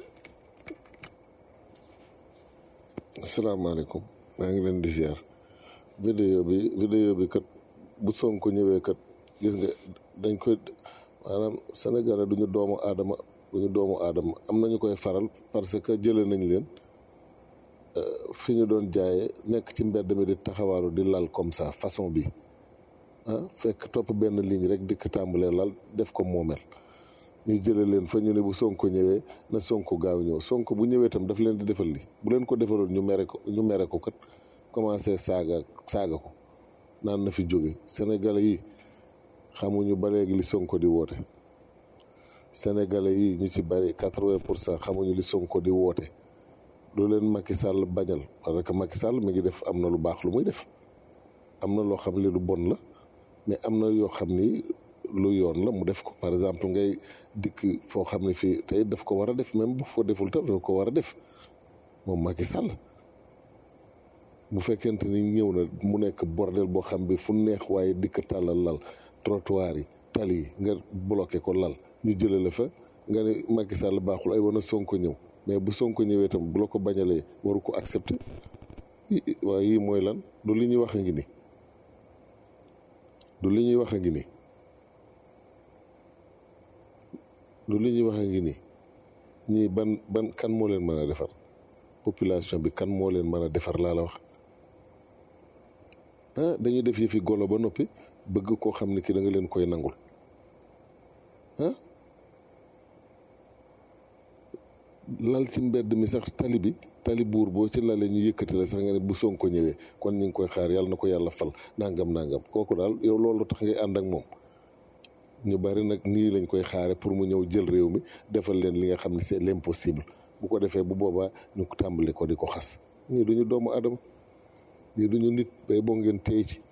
asalaamaaleykum maa ngi leen di ziar. vidéo bi vidéo bi kat bu Sonko ñëwee kat gis nga dañ koy maanaam Sénégalais duñu doomu aadama duñu doomu aadama am nañu koy faral parce que jëlee nañ leen fi ñu doon jaayee nekk ci mbedd mi di taxawaaru di lal comme ça façon bi ah fekk topp benn ligne rek dikk tàmbalee lal def ko moomel ñu jëlee leen fa ñu ne bu Sonko ñëwee na Sonko gaaw ñëw Sonko bu ñëwee tam daf leen di defal li bu leen ko defaloon ñu mere ko ñu mere ko kat commencé saaga saaga ko naan na fi jóge sénégalais yi xamuñu ba léegi li sonko di woote sénégalais yi ñu ci bari quatre-vingt pour cent xamuñu li sonko di woote lu leen Macky Sall bañal parce que Macky Sall mi ngi def am na lu baax lu muy def am na loo xam li lu bon la mais am na yoo xam ni lu yoon la mu def ko par exemple ngay dikk foo xam ne fii tey daf ko war a def même bu foo deful tam daf ko war a def moom Macky Sall bu fekkente ni ñëw na mu nekk bordel boo xam bi fu neex waaye dikk tàllal lal trottoir yi tali yi nga bloqué ko lal ñu jëlee la fa nga ne Macky Sall baaxul ay wana Sonko ñëw mais bu Sonko ñëwee tam bu la ko bañalee waru ko accepter waaye yii mooy lan du li ñuy wax a ngi ni du li ñuy wax a ngi ni du li ñuy wax a ngi ni ñii ban ban kan moo leen mën a defar population bi kan moo leen mën a defar laa la wax ah dañuy def yëfi golo ba noppi bëgg koo xam ne ki da nga leen koy nangul ah lal ci mbedd mi sax tali bi tali buur boo ci lale ñu yëkkati la sax nga ne bu Sonko ñëwee kon ñu ngi koy xaar yàlla na ko yàlla fal nangam nangam kooku daal yow loolu tax ngay ànd ak moom ñu bari nag nii lañ koy xaare pour mu ñëw jël réew mi defal leen li nga xam ne c'est l'impossible bu ko defee bu boobaa ñu tàmbali ko di ko xas ñii duñu doomu adama ñii duñu nit bay boo ngeen téye ci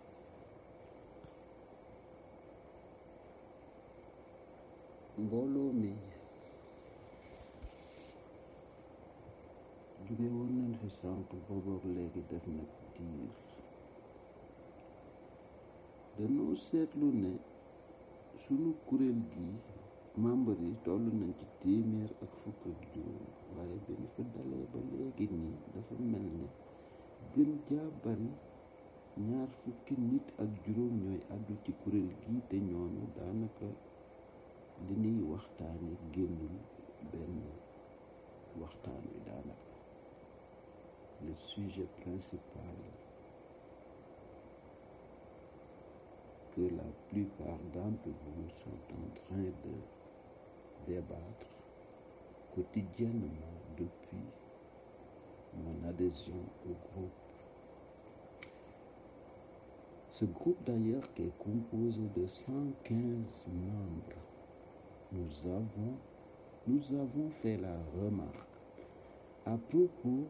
mbooloo mi jóge woon nañ fi sànq boobook léegi def na diir dañoo seetlu ne sunu kuréel gi membre yi toll nañ ci téeméer ak fukk ak juróom waaye bi ñu fa dalee ba léegi nii dafa mel ne gën jaa bari ñaar fukki nit ak juróom ñooy àddu ci kuréel gi te ñooñu daanaka li ñuy waxtaane génnul benn waxtaan wi daanaka le sujet principal que la plupart d'entre vous sont en train de débattre quotidiennement depuis mon adhésion au groupe. Ce groupe d'ailleurs qui est composé de 115 membres, nous avons, nous avons fait la remarque à propos,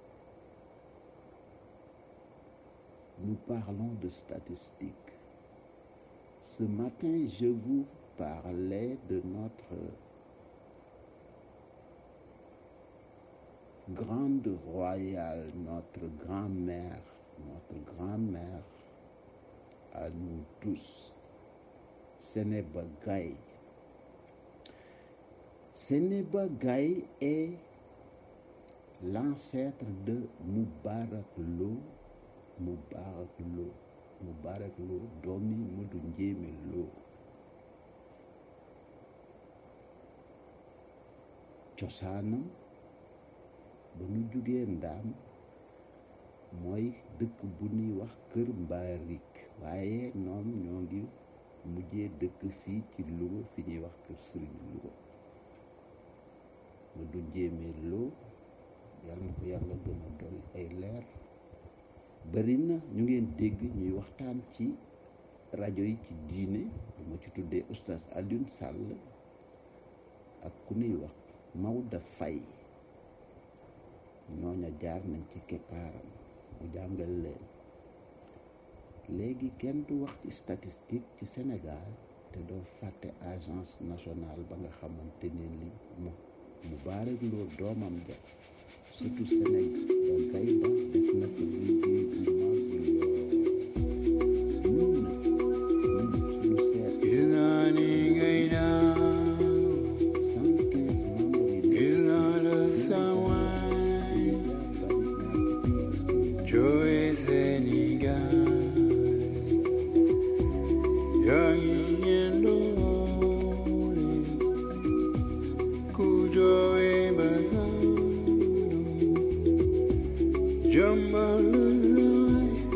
nous parlons de statistiques. Ce matin, je vous parlais de notre grande royale, notre grand-mère, notre grand-mère à nous tous, Sénéba Gaye. Sénéba Gaye est l'ancêtre de Moubarak Lo, Moubarak Lo. Moubarak Lo doomi Modou Njéeme Lo cosaanam ba nu jugee ndaam mooy dëkk bu ñuy wax kër mbaarik waaye ñoom ñoo ngi mujjee dëkk fii ci Louga fi ñuy wax kër Sëriñ Louga Modou Njéeme Lo yàlla na ko yàlla gën a dolli ay leer bari na ñu ngeen dégg ñuy waxtaan ci rajo yi ci diine bu ma ci tuddee oustaz Alioune Sall ak ku nuy wax Maodo Faye ñooña jaar nañ ci keppaaram mu jàngal leen léegi kenn du wax ci statistique ci Sénégal te doo fàtte agence nationale ba nga xamante ne ni mu mu baarek loo doomam ja surtout Sénégal ba gay ba def na ko liggéey bu mag lool ñun nag ñun suñu seet cent quinze membres yi Joe Sénégal yaa ngi ñendoole ku jowe basanu jambal zay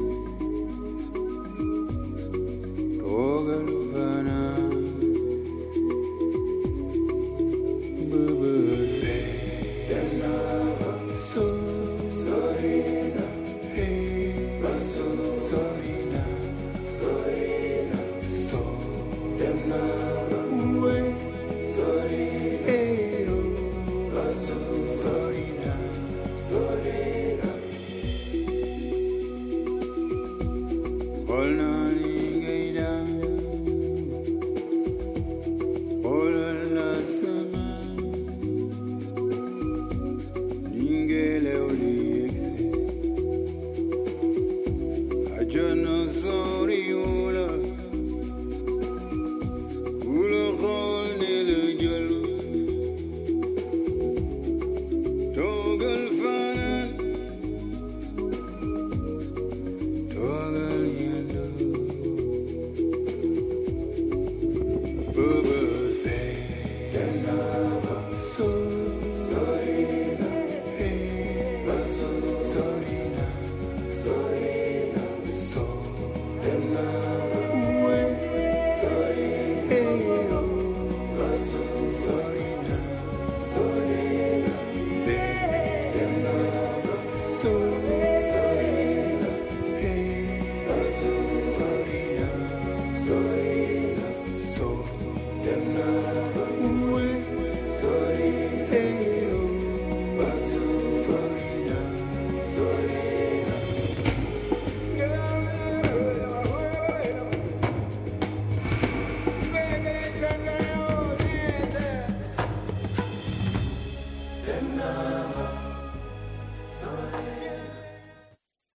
dem na